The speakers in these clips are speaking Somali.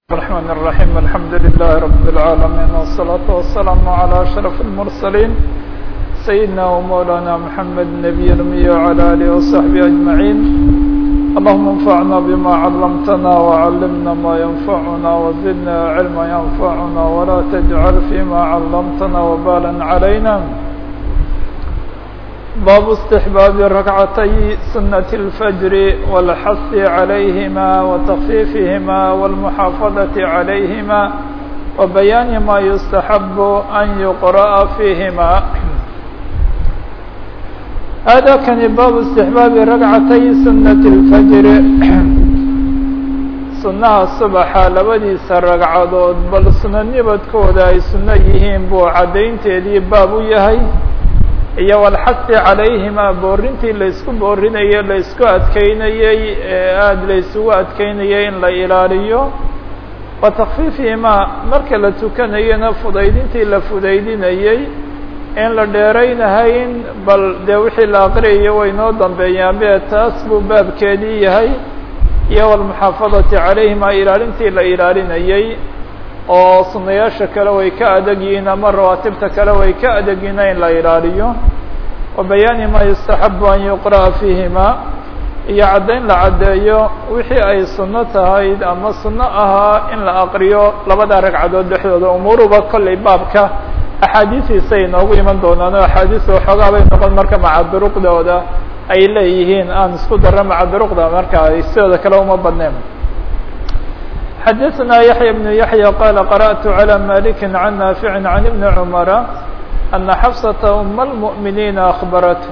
الرحمن الرحيم الحمد لله رب العالمين والصلاة والسلام على أشرف المرسلين سيدنا ومولانا محمد النبي الأمي وعلى آله وصحبه أجمعين اللهم انفعنا بما علمتنا وعلمنا ما ينفعنا وزدنا علما ينفعنا ولا تجعل فيما علمتنا وبالا علينا باب استحباب ركعتي سنة الفجر والحث عليهما وتخفيفهما والمحافظة عليهما وبيان ما يستحب أن يقرأ فيهما هذا كان باب استحباب ركعتي سنة الفجر sunaha subaxa labadiisa ragcadood bal suno nibadkooda ay suno yihiin buu caddaynteedii baab u yahay iyo walxasi calayhima boorintii laysku boorinayey laysku adkeynayey ee aada laysugu adkeynayay in la ilaaliyo wa takfiifihimaa marka la tukanayana fudaydintii la fudaydinayey in la dheeraynahayn bal dee wixii la aqriyayo way noo dambeeyaan be taas buu baabkeedii yahay iyo walmuxaafadati calayhima ilaalintii la ilaalinayey oo sunayaasha kale way ka adag yihiin ama rawaatibta kale way ka adag yihiin in la ilaaliyo wa bayaani ma yustaxabu an yuqra'a fiihima iyo caddayn la caddeeyo wixii ay sunno tahay ama sunno ahaa in la aqriyo labada ragcadood dhexdooda umuuruba kollay baabka axaadiistiisa ay noogu iman doonaan oo axaadiista waxoogaa bay noqon marka maca duruqdooda ay leeyihiin aan isku darro maca duruqda marka ay sidooda kale uma badneen xdثna يحyى بن يحyى qال قرأت على مالك عن نافع عن بن عمر أن xفصة أم المؤمiنiiن أخبرت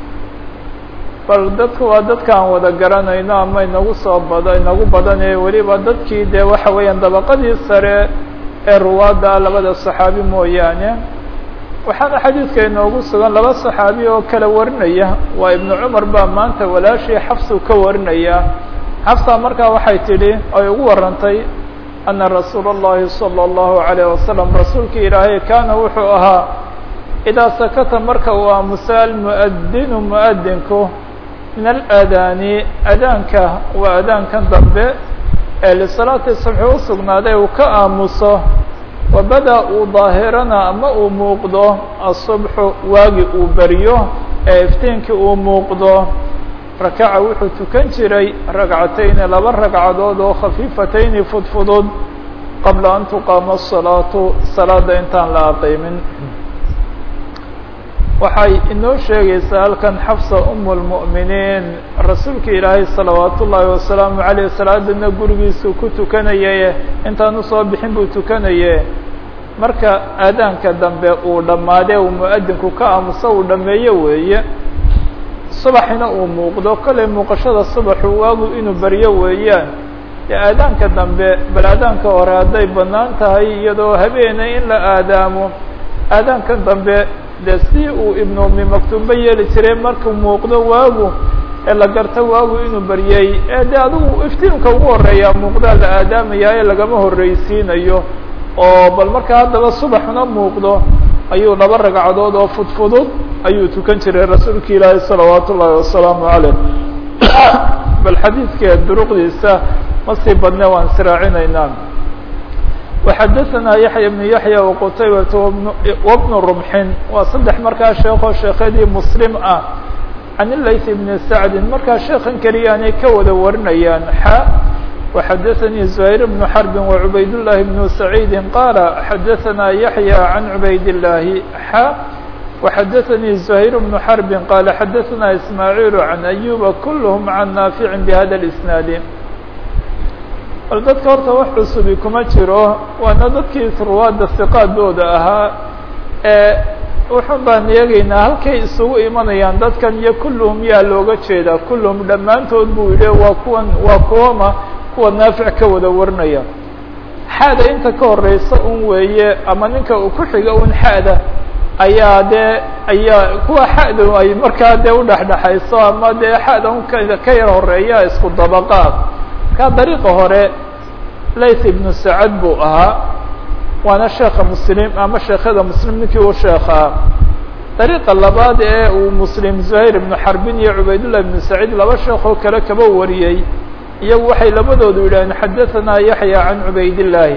bal dadku waa dadka aan wada garanayno ama inagu soo bad inagu badanee weliba dadkii dee waxa weeyaan dabaqadii sare ee ruwaadda labada صaxaabi mooyaane waxaana xadiidka inoogu sugan laba صaxaabi oo kala warinaya waa iبن cmar baa maanta walaashii xafsu ka warinaya xafsa markaa waxay tidhi ay ugu warantay ana rasuula اllahi salى اllahu عalيه wasalam rasuulkii ilaahay kaana wuxuu ahaa idaa sakata marka uu aamusa almuadinu muadinku min alaadaani adaanka waa adaankan dambe ee lisalaati subxi u sugnaaday uu ka aamuso wabada uu daahirana ama uu muuqdo asubxu waagi uu beriyo ee iftiinkii uu muuqdo rakaca wuxuu tukan jiray ragcatayni laba ragcadood oo khafiifatayni fudfudud qabla an tuqaama الsalaatu salaada intaan la aqiimin waxay inoo sheegaysaa halkan xafsa um اlmu'miniin rasuulka ilaahay salawaat ullaahi wasalaamu aleyh salaadana gurigiisuu ku tukanaye intaan usoo bixin buu tukanaye marka aadaanka dambe uu dhammaade uu muadinku ka aamuso uu dhameeyo weeye subaxina uu muuqdo kollay muuqashada subaxu waagu inuu beryo weeyaan dee aadaanka dambe bal aadaanka hore hadday bannaan tahay iyadoo habeena in la aadaamo aadaankan dambe dee si uu ibnu umi maktuumba yeeli jiray markuu muuqdo waagu ee la garto waagu inuu beryey ee dee adigu iftiimka ugu horeeyaa muuqdaa la aadaamaya ee lagama horreysiinayo oo bal markaa haddaba subaxna muuqdo ayuu laba ragcadood oo fudfudud ayuu tukan jiray rasuulka ilaahi salawaat ullaahi wasalaamu caleyh bal xadiidka duruqdiisa ma sii badne waan israacinaynaa waxadaثana yaxya bnu yaxya waqutaybata wabnu rumxin waa saddex markaa sheekoo sheekadii muslim ah can ilayth bni sacdin markaa sheekan keliyaanay ka wada warinayaan xa وxdثnي زهير بن حرب وعbayd اللh بن سعيد qال xdثna يحيى عن عbayd اللahi xا وxdثnي زهير بن حرب qال xdثna إسماعيل عن أيوب كلهم عن نافع بhda الإسناaد bal dadka horta wax cusubi kuma jiro waana dadkii ruwaada ثiqaadooda ahaa ee wuxun baan eegaynaa halkay isugu imanayaan dadkan iyo kulluhum yaa looga jeedaa kulluhum dhammaantood buu yihi waa kuwan waa kuwama kuwa naafic ka wada warinaya xaada inta ka horeysa un weeye ama ninka uu ku xiga un xaada ayaa dee ayaa kuwa xada ay markaa dee udhexdhexayso ama dee xada un ka yar horeeya isku dabaqaad markaa dariiqa hore layth ibnu sacad buu ahaa waana sheeka muslim ama sheekhada muslim ninkii u sheekhaa dariiqa labaad ee uu muslim zuhayr ibnu xarbin iyo cubaydullah ibnu saciid laba sheekoo kale kaba wariyey iyagu waxay labadoodu yidhaaheen xadaثanaa yaحya can cubaydالlaahi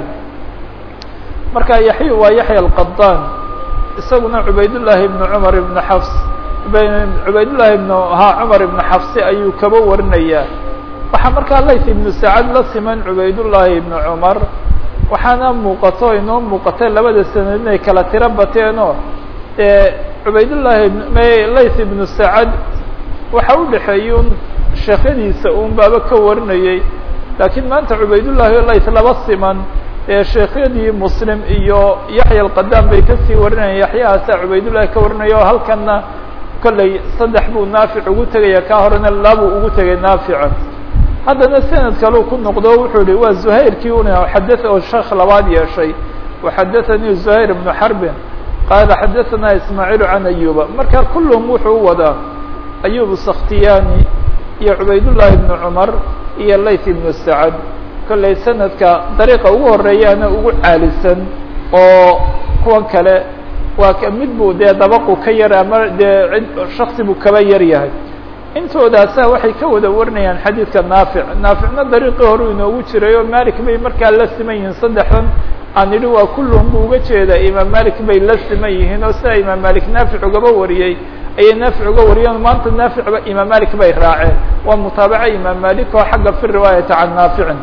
marka yaxya waa yaحya الqaطan isaguna cubaydالlahi ibn cmar ibn xafs cubaydالlahi ibn ha cmar ibn xafsi ayuu kaba warinayaa waxaa markaa layth ibnu sacad la siman cubaydالlahi ibn cmar waxaana muuqato inoo muuqatay labada sanad inay kala tiro bateenoo cubaydالlahi layth ibnu sacad waxa u dhexeeyey un sheekyadiisa un baaba ka warinayey laakiin maanta cubaydullahi o layth laba siman ee sheekhyadii muslim iyo yaxya alqadam bay kasii warinayeen yaxyahaasa cubaydullahi ka warinaya oo halkanna kolley saddex buu naafic ugu tegaya ka horena labuu ugu tegay naafica haddana sanad kaleu ku noqdo wuxuu yihi waa zuhayrkii una xada oo sheekh labaad yeeshay waxadathanii zuhayr ibnu xarbin qaala xadaثanaa ismaaciil can ayuba marka kulluhum wuxuu u wadaa ayub sakhtiyani iyo cubaydullahi ibnu cumar iyo layth ibnu sacad kollay sanadka dariiqa ugu horeeyaana ugu caalisan oo kuwan kale waa mid buu dee dabaqu ka yar ama dee shaksi buu kaba yar yahay intoodaasa waxay ka wada warinayaan xadiidka naafic naaficna dariiqii hore inoogu jiray oo malik bay markaa la siman yihiin saddexdan aan idhi waa kulluhum buu uga jeedaa imaam malik bay la siman yihiin oo sidaa imaam malik naafic ugaba wariyey ayay naafic uga wariyeen maanta naaficba imaam malik bay raaceen waa mutaabaca imaam malik oo xagga fi riwaayati can naaficin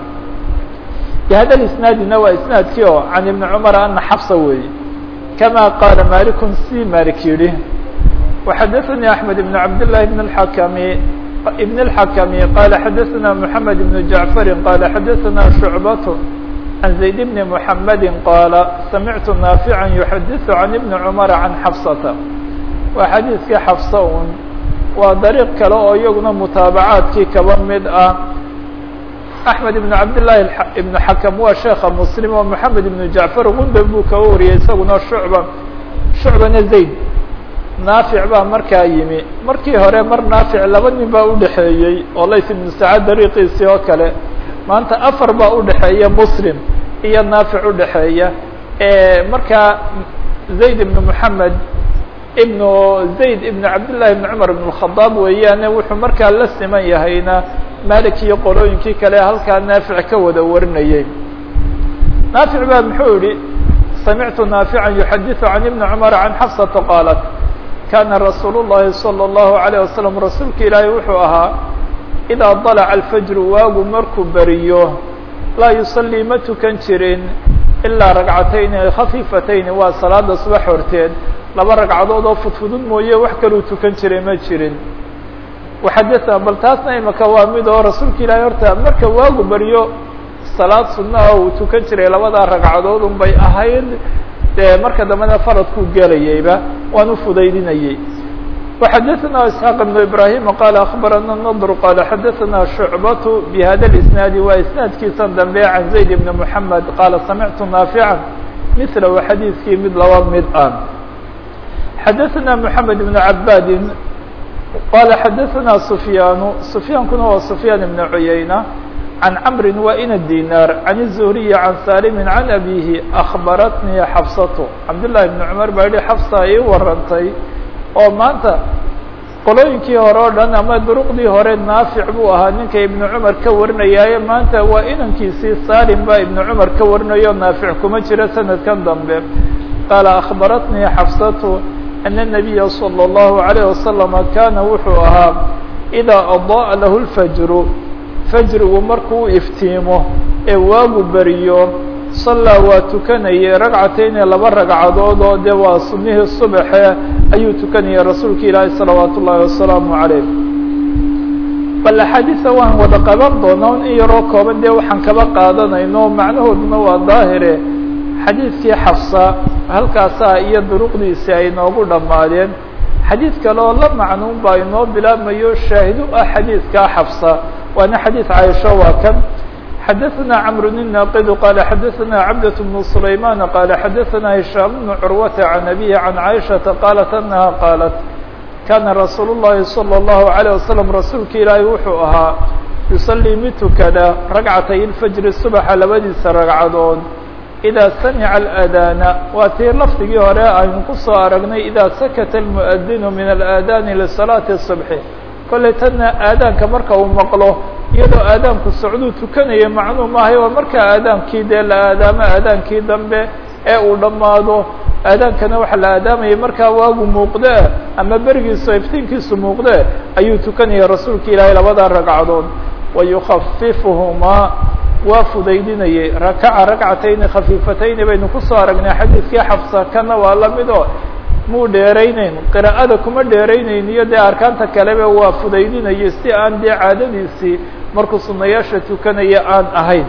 bihada isnaadina waa isnaadkii oo can ibni cumar ana xafsa weeye kama qaala malikun si malik yidhi وxadaثnي أحmed بن cabd للhi بن الحkmi بن الحkmi qala xadaثna محamed بن جaعفri qala xadaثna شhuعbaة عن زayd بن محamedi qala samictu ناaفعا يحadiث عن iبن cمر عن xفصةa waa xadiiثkii xفصة un waa dariiq kale oo iyaguna mutaabacaadkii kaba mid ah أحmed بن cabd للhi بن حkم waa sheeka msلم oo محamed بن جaعفر gundab buu kaba wariyay isaguna شhuعبة شhuعbana زayd naafic baa markaa yimi markii hore mar naafic laba nin baa udhexeeyey oo layth ibnu sacad dariiqiisii oo kale maanta afar baa udhexeeya muslim iyo naafic udhexeeya markaa zayd ibnu moxamed ibnu zayd ibnu cabdillahi ibn cumar ibn اkhadaab weeyaane wuxuu markaa la siman yahayna malik iyo qolooyinkii kale halkaa naafic ka wada warinayey naafic baa muxuu yihi samictu naafica yuxadiثu can ibni cumar can xafsata qaalat kana rasuul الlahi salى الlahu عalيه wasalam rasuulka ilaahay wuxuu ahaa idaa dalaca alfajru waagu markuu beriyo laa yusalii ma tukan jirin ilaa ragcatayni khafiifatayni waa salaada subax horteed laba ragcadood oo fudfudud mooye wax kaluu tukan jiray ma jirin waxadana bal taasna imaka waa mid oo rasuulka ilaahay horta marka waagu beriyo salaad sunnaha uu tukan jiray labadaa ragcadood un bay ahayd dee marka dambena faradkuu gelayayba waan ufudaydinayey وxadثna isحاq بن ibrahim qal aخbarana النضr qal xadaثna شhuعbaة bhada الاسناadi waa isnaadkiisan dambe can زayd بn mحamed qala samictu naafiعa mثlahu xadiidkii mid laba mid ah xadaثna mحamed بn cabadi qala xadaثna سfyaan سfyaankuna waa سfyaan بn cuyayna عن cمr وإن الdيناr عن الزهري عن sالم عن أbيه أخبرتني xفصة cبداللahi بن cمر baa yihi xفصa ii warantay oo maanta qolooyinkii hore o dhan ama duruqdii hore naafic buu ahaa ninka iبن cمar ka warinayaaye maanta waa inankiisii salim baa iبن cمar ka warinayo naafic kuma jiro sanadkan dambe qاala أخبرتني xفصة أن النبي صلى الله عليه وسلم kana wuxuu ahaa إdا أضاء lah الفجر fajrigu markuu iftiimo ee waagu beriyo sallaa waa tukanayay ragcatayni laba ragcadood oo dee waa sunnihii subaxe ayuu tukanayay rasuulka ilaahi salawaat ullaahi wasalaamu calayh bal axaadiisa waan wada qaban doonaa in yaroo kooban dee waxaan kaba qaadanayno macnahooduna waa daahire xadiidkii xafsa halkaasaa iyo duruqdiisi ay noogu dhammaadeen xadiid kale oo la macnuun baa inoo bilaabmayo shaahidu ah xadiidkaa xafsa waana xadيiث cايشha waa kan xadaثna cمر الناqd qال xadaثna cبدة بن سليمان qال xadaثna هiشhام بن cروة عن أبيه عن عائشhaةa qالت أنها qالت kana رasuul الlahi صلى الله عليه وسلم rasuulka ilaahi wuxuu ahaa يuصلي mid tukada ragcatay الفجر صبحa labadiisa ragcadood إdaa samca الأdاna waa tii lafdigii hore aynu kusoo aragnay إdaa sakta المؤdن min الآdاn لصلاaة الصبح kollay tanna aadaanka marka uu maqlo iyadoo aadaanku socduu tukanaya macnuu maahay waa markaa aadaankii dee la aadaamo aadaankii dambe ee uu dhammaado aadaankana waxaa la aadaamayay markaa waagu muuqde ama berigiisu iftiinkiisu muuqde ayuu tukanaya rasuulka ilaahay labada ragcadood wayukafifuhumaa waa fudaydinayay rakaca ragcatayni khafiifatayni baynu kusoo aragnay xadiidkii xafsa kana waa lamid oo muu dheerayneyn qiraa'ada kuma dheerayneyn iyo dee arkaanta kaleba waa fudaydinayay si aan dee caadadiisii markuu sunayaasha tukanaya aan ahayn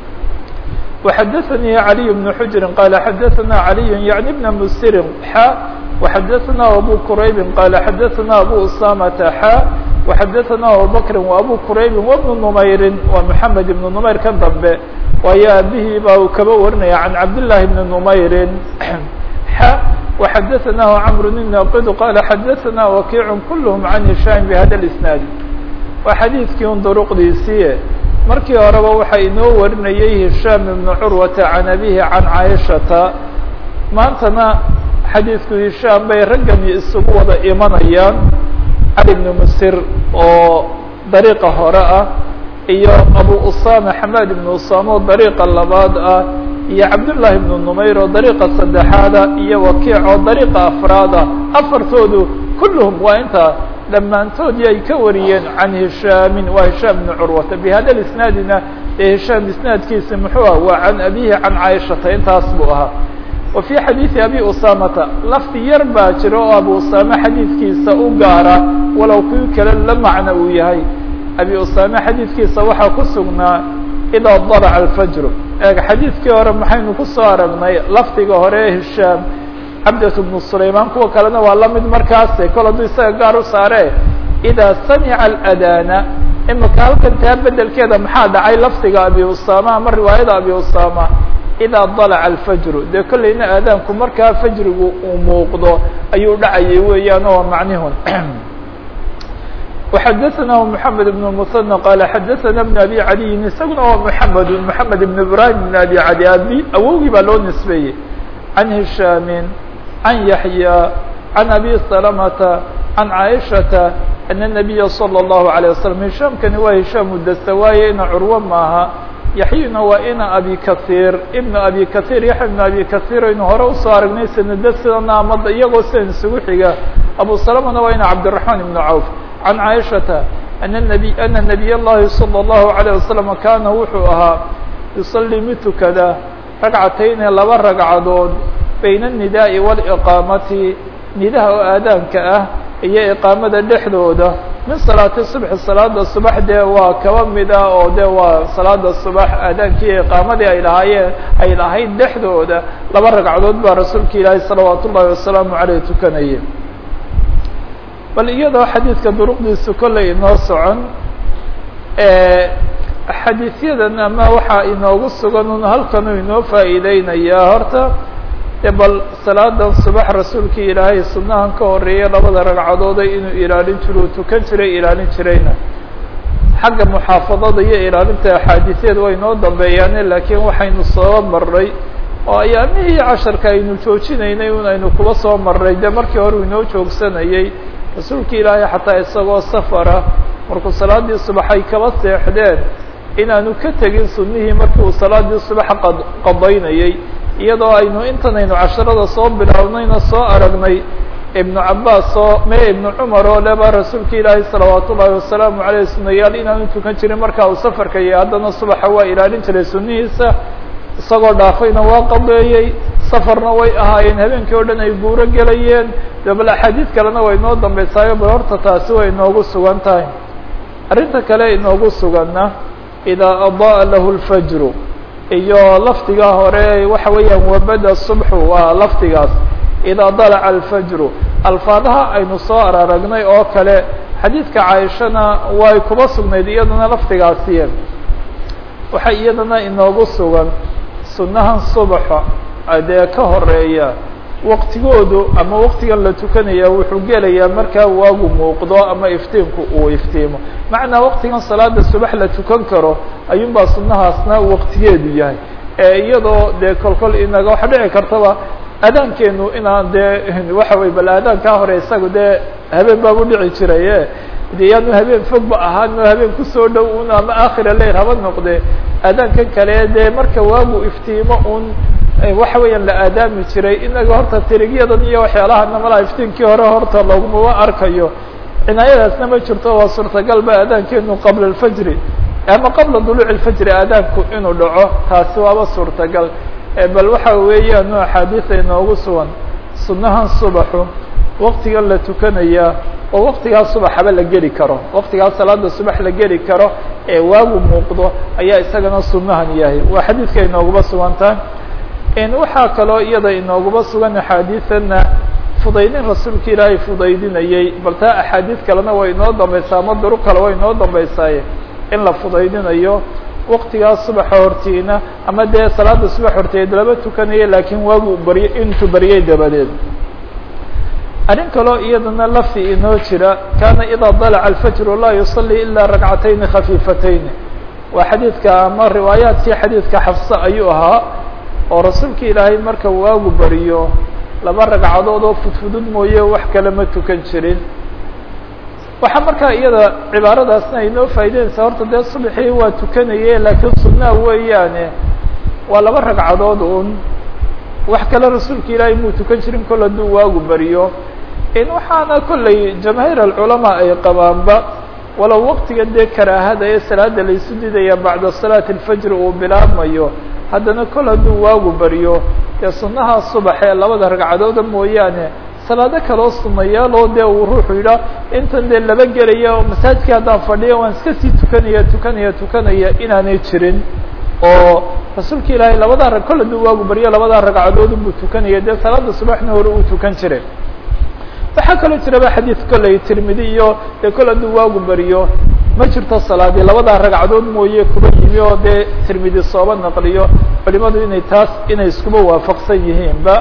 وxdثnي علي بن حجر قال xdثna علي يعني بن mسر xا وxdثna أbو كرayب قال xdثna أbو أسامة xا وxdثna أبوبكر وأbو كرayب وبن نمyر wa محمد بن نمyر kan dambe waayo abihii ba uu kaba warinaya عن عبداللahi بن نمyر xا وxdثnah عمرو الناqd قال xdثna وكيع كلهم عن هiشام بhda الاسناaد waa xadيiثkii un drqdiisii markii horeba waxaa inoo warinayay hishaam ibnu curwata can abihi can caaishata maantana xadiidku hishaam bay raggani isugu wada imanayaan cali ibnu musir oo dariiqa hore ah iyo abu usama xamaad ibnu usama oo dariiqa labaad ah iyo cabdullaahi ibnu numayr oo dariiqa saddexaada iyo wakiic oo dariiqa afraad ah afartoodu kulluhum waa intaa dhammaantoodii ay ka wariyeen can hishaamin waa hishaam ibnu curwata bihada isnaadina ee hishaam isnaadkiisa muxuu ah waa can abihi can caaishata intaas buu ahaa wa fii xadiidi abi usamata lafdi yar baa jira oo abu usame xadiidkiisa u gaara walow kuwi kale la macno uu yahay abi usame xadiidkiisa waxaa ku sugnaa idaa dalaca alfajru eeg xadiidkii hore maxaynu kusoo aragnay lafdiga hore ee hishaam cabdة بن سlayman kuwa kalena waa lamid markaase kol hadduu isaga gaar u saare إdaa samica الأdاna imika halkan taa bedelkeeda maxaa dhacay lafdiga abi usama ama riwaayada abi usama إdaa dalaca الfajru dee kolleyna aadaanku markaa fajrigu uu muuqdo ayuu dhacayay weeyaan oo macnihun وxadثna محamed بن المثنى qال xadثna بن abي عaliyin isaguna waa محamed محamed بن ibrahim بن abي عali abi awowgii baa loo nisbeeyey عن هiشhاm عن يحيى عن أbي سلمة عن عائشة أن النبي صلى الله عليه وسلم هiشhاmkani waa هiشhاm udastawaaye ina curwo maaha yaحyuna waa ina abi kaثيr iبن abi kaثيr yaحya بن abi kaثيr aynu hore usoo aragnay sanada sidana amada iyagoo sidan isugu xiga abu سلمةna waa ina cabدالرحمن بن عوف عن عائشةa أن النبي أن نبي الlahi صلى الله عليه وسلم kana wuxuu ahaa يصلي mid tukada ragcatayni laba ragcadood bayna النidaaءi wاlإqaamati nidaha oo aadaanka ah iyo iqaamada dhexdooda min salaati subxi salaada subax dee waa kaba mid ah oo de waa salaada subax aadaankii iyo iqaamadii ay lahaayeen ay lahayd dhexdooda laba ragcadood baa rasuulka ilaahi salawaat ullahi wasalaamu aleyh tukanaya bal iyadoo xadiidka duruqdiisu kollay inoo socon xadiisyadan ama waxaa inoogu sugan un halkanuu inoo faa'iideynayaa horta de bal salaadan subax rasuulkii ilaahay sunnahan ka horeeya labada ragcadooda inuu ilaalin jiro uu tukan jiray ilaalin jirayna xagga muxaafadada iyo ilaalinta axaadiisyada way inoo dambeeyaane laakiin waxaynu soo marray oo ayaamihii casharka aynu joojinaynay un aynu kuba soo marray de markii hore uu inoo joogsanayay rasuulka ilaahay xataa isagoo safara markuu salaadii subax ay kaba seexdeen inaanu ka tegin sunnihii markii uu salaadii subax qad qadaynayay iyadoo aynu intan aynu casharada soo bilownayna soo aragnay ibnu cabaas oo me ibnu cumar oo leba rasuulka ilaahay salawaat ullaahi wasalaamu aleyh sunayaal inaanu tukan jirin marka uu safarka iyo haddana subaxa waa ilaalin jiray sunnihiisa isagoo dhaafayna waa qabeeyey safarna way ahaayeen habeenkii o dhan ay guuro gelayeen de bal axaadiid kalena way inoo dambeysaayo bal horta taasi way inoogu sugan tahay arrinta kale inoogu suganna idaa adaa lahu lfajru iyo lafdigaa hore waxa weeyaan wabada subxu waa lafdigaas idaa dalaca alfajru alfaadaha aynu soo araragnay oo kale xadiidka caaishana way kuba sugnayd iyadana lafdigaasiye waxaa iyadana inoogu sugan sunnahan subaxa dee ka horeeya waqtigoodu ama waqtigan la tukanaya wuxuu gelayaa markaa waagu muuqdo ama iftiinku uu iftiimo macnaa waqtigan salaada subax la tukan karo ayuunbaa sunnahaasna waqtigeedu yahay ee iyadoo dee kolkol inaga waxa dhici kartaba aadaankeenu inaan dee waxa wey bal aadaankaa hore isaga dee habeen baabu dhici jiraye de yaanu habeen fogba ahaan oo habeen kusoo dhow un ama akhira leyl haba noqde aadaankan kale dee marka waagu iftiimo un waxa weeyaan la aadaami jiray inaga horta tirigyadan iyo waxyaalaha malaa iftiinkii hore horta lagumaba arkayo cinaayadaasna ma jirto waa suurtagal ba aadaankeenu qabla alfajri ama qabla duluuci alfajri aadaanku inuu dhaco taasi waaba suurtagal bal waxa weeyaan o axaadiisa inoogu sugan sunnahan subaxu waktigan la tukanayaa oo waktigaas subaxaba la geli karo waktigaas salaada subax la geli karo ee waagu muuqdo ayaa isagana sunnahan yahay waa xadiidka inooguba sugantahay waxaa kaloo iyada inooguba sugan axaadiidana fudaydin rasuulka ilaahay fudaydinayey bal taa axaadiid kalena way inoo dambaysaa ama duru kale way inoo dambaysaaye in la fudaydinayo waktigaas subaxa hortiina ama dee salaada subax horteed laba tukanaya laakiin waagu barye intuu baryay dabadeed arrin kaloo iyadana lafdi inoo jira kaana idaa dalaca alfajru laa yusalii ilaa ragcatayni khafiifatayni waa xadiidka ama riwaayaadkii xadiidka xafsa ayuu ahaa oo rasuulka ilaahay marka waagu bariyo laba ragcadood oo fudfudud mooye wax kale ma tukan jirin waxaa markaa iyada cibaaradaasna ay noo faa'ideynaysaa horta dee subaxii waa tukanaye laakiin sunnaa weeyaane waa laba ragcadood un wax kale rasuulka ilaahay muu tukan jirin kol hadduu waagu bariyo in waxaana kollay jamaahiir alculamaa ay qabaanba walow waktiga dee karaahada ee salaada laysu didaya bacda salaati alfajri uu bilaabmayo haddana kol hadduu waagu bariyo dee sunnaha subax ee labada ragcadooda mooyaane salaado kaloo sumayaaloo dee uu ruuxu yidhaah intan dee laba gelaya oo masaajidkii haddaan fadhiyo waan iska sii tukanaya tukanaya tukanaya inaanay jirin oo rasuulka ilaahay labadaa rag kol hadduu waagu bariyo labadaa ragcadood buu tukanaya dee salaada subaxna hore uu tukan jiray waxaa kaloo jiraba xadiid kollay tirmidi iyo dee kol hadduu waagu bariyo ma jirto salaadii labadaa ragcadood mooye kuba yimi oo dee tirmidi sooba naqliyo culimadu inay taas inay iskuba waafaqsan yihiinba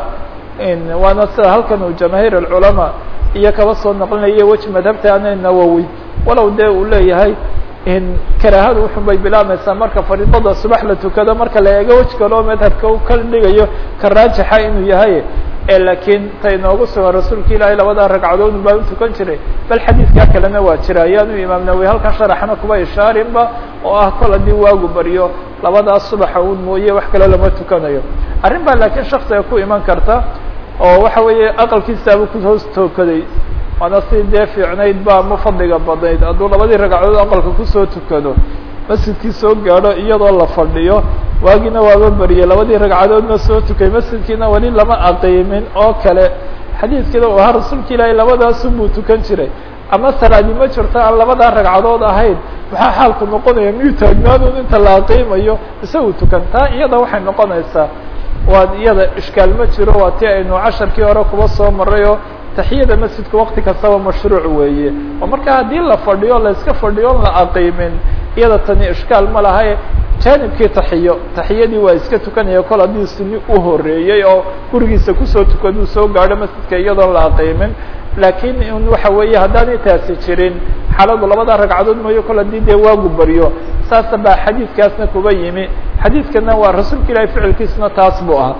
waana sida halkan uu jamaahiir alculamaa iyo kaba soo naqlinayo weji madhabta ana nawowi walow dee uu leeyahay karaahadu wuxun bay bilaabmaysaa marka fariidada subax la tukado marka la eego wej kaloo madhabka u ka dhigayo ka raajixa inuu yahay laakiin ta inoogu sugan rasuulka ilaahay labadaa ragcadood baa u tukan jiray bal xadiidkaa kalena waa jira ayaanu imaam nawowi halkan sharaxna kuba ishaarinba oo ah kol haddii waagu baryo labadaas subaxa un mooye wax kale lama tukanayo arrin baa laakiin shaksiga ku iman karta oo waxa weeye aqalkiisaaba ku hoos tookaday waana si dee fiicnayd ba ma fadliga badnayd hadduu labadii ragcadood aqalka kusoo tukado masjidkii soo gaadho iyadoo la fadhiyo waagiina waaba beriyey labadii ragcadoodna soo tukay masjidkiina weli lama aqiimin oo kale xadiidkiina uu ahaa rasuulka ilaahay labadaasunbuu tukan jiray ama salaadi ma jirto aan labadaa ragcadood ahayn maxaa xaalku noqonaya miyuu taagnaadun inta la aqiimayo isagu tukan taa iyada waxay noqonaysaa waa iyada ishkaal ma jiro waa ti aynu casharkii hore kuba soo maray oo taxiyada masjidka wakti kastaba mashruuc weeye oo marka haddii la fadhiyo la iska fadhiyo on la aqiimin iyada tani ishkaal ma lahae janibkii taxiyo taxiyadii waa iska tukanaya kol haddii suni u horeeyey oo gurigiisa kusoo tukaduu soo gaadho masjidka iyadoon la aqiimin laakiin in waxa weeye haddaanay taasi jirin xaaladu labada ragcadood mooyo kol haddii dee waagu baryo saasa baa xadiidkaasna kuba yimi xadiidkana waa rasuulka ilahi ficilkiisna taas buu ahaa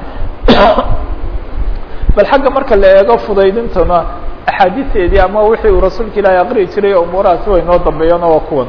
bal xagga marka la eego fudaydintuna axaadiisteedii ama wixii uu rasuulka ilaahi aqri'i jiray umuurahaasi way noo dambeeyana waa kuwan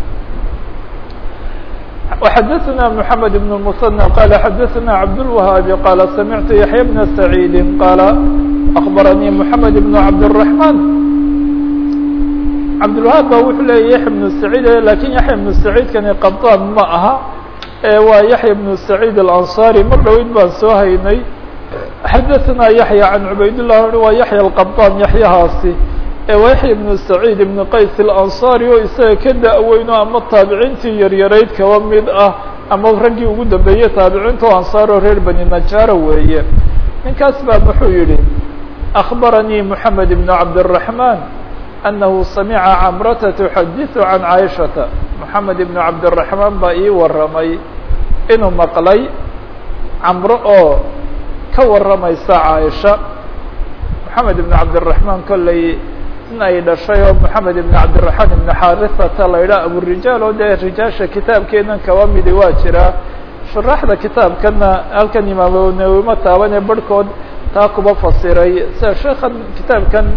وxdثna محمد بن المثنى قال xdثna عبدالوهاaب قال سمعت يحيى بن سعيد قال أخبرني محمد بن عبدالرحمن عبدالوهاaب ba wuxuu leya يحيى بن سعيد lakin يحيى بن سعيد kani qبطاn ma aha waa يحيى بن سعيد الأنصاري mar dhaweyd baan soo haynay xdثna يحيى عن عbayd الله waa يحيى الqبطاn يحyahaasi ويحيى بن سعيد بن qays الأنصاري oo isaga ka da-weyno ama taabiciintii yaryarayd kaba mid ah ama raggii ugu dambeeyey taabiciinta o ansaar oo reer bani najaro weeye ninkaas baa muxuu yihi أخبرني محمد بن عبدالرحمن أنه سمع cمرة تحdث عن عائشhaة محمد بن عبدالرحمن baa ii waramay inuu maqlay cمro oo ka waramaysa caaisha محamed بن cabdالرحمن kolley in ay dhashay oo محamed بن cabdالرحمن بن xarithata la idhaha aburijaal oo dee rijaasha kitaabkeenan kaba midi waa jiraa shuraxda kitaabkana halkan imaam nawowi ma taabanee barhkood taa kuba fasiray sida sheekan kitaabkan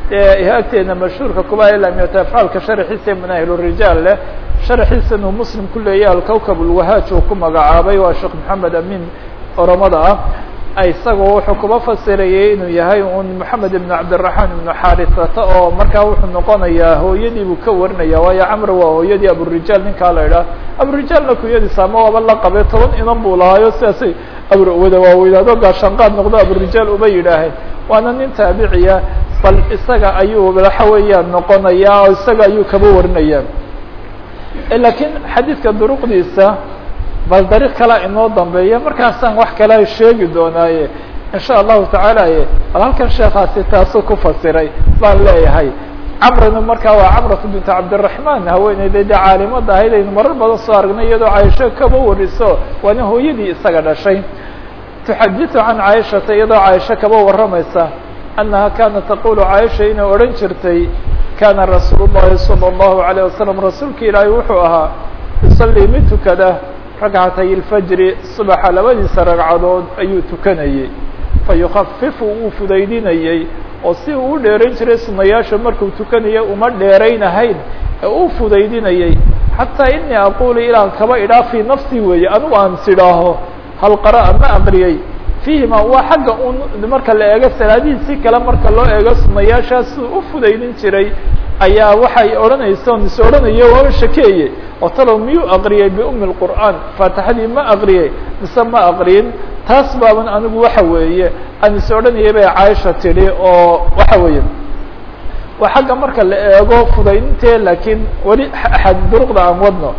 dee agteena mashhuurka kuba lamiyata afcaalka sharxiisa manahil rijaal leh sharxiisan uu muslim ku leeyahy alkawkab ulwahaaj uu ku magacaabay waa sheekh maxamed amin oromada ah isagoo wuxuu kuba fasirayay inuu yahay un moxamed ibn cabdiraxmaan ibnu xarisata oo markaa wuxuu noqonayaa hooyadii buu ka warinaya waayo camr waa hooyadii aburijaal ninkaa la idhaah aburijaalna kunyadiisa ama waaba la qabay toban inan buu lahaayo sidaasay wada waaweynaado gaashaanqaad noqdo aburijaal uma yidhaaheen waana nin taabiciya bal isaga ayuu waxa weeyaan noqonayaa oo isaga ayuu kaba warinaya lakiin xadiidka duruqdiisa bal dariiq kalea inoo dambeeya markaasaan wax kale sheegi doonaaye insha allahu tacaala bal halkan sheekaasi taasuu ku fasiray baan leeyahay camrina markaa waa camratu bintu cabdiraxmaan haweeneyda dee caalimada ahayd aynu marar badan soo aragnay iyadoo caaisho kaba wariso waana hooyadii isaga dhashay tuxadiثu can caaishata iyadoo caaisho kaba waramaysa annaha kaanat taqulu caaisha inay odhan jirtay kana rasuul الlahi salى الlahu عalيه wasalam rasuulka ilaahay wuxuu ahaa yusalii mid tukada ragcatay اlfajri subaxa labadiisa ragcadood ayuu tukanayey fayukafifu wuu fudaydinayey oo si uu u dheerayn jiray sunayaasha markuu tukanaya uma dheeraynahayn ee uu fudaydinayey xataa inii aqulu ilaan kaba idhaa fii nafsi weeye anigu aan sidhaaho hal qara'a ma aqriyey fiihima waa xagga un marka la eego salaadihiisi kale marka loo eego sunayaashaas uu u fudaydin jiray ayaa waxay odhanaysa on is odhanayo waa shakeeye oo talow miyuu aqriyey biumi lqur'aan faatixadii ma aqriyey mise ma aqriyin taas baaban anigu waxa weeye aan is odhanayay bay caaisha tidhi oo waxa weeye waa xagga marka la eego fudaydintee laakiin weli duruqda aan wadno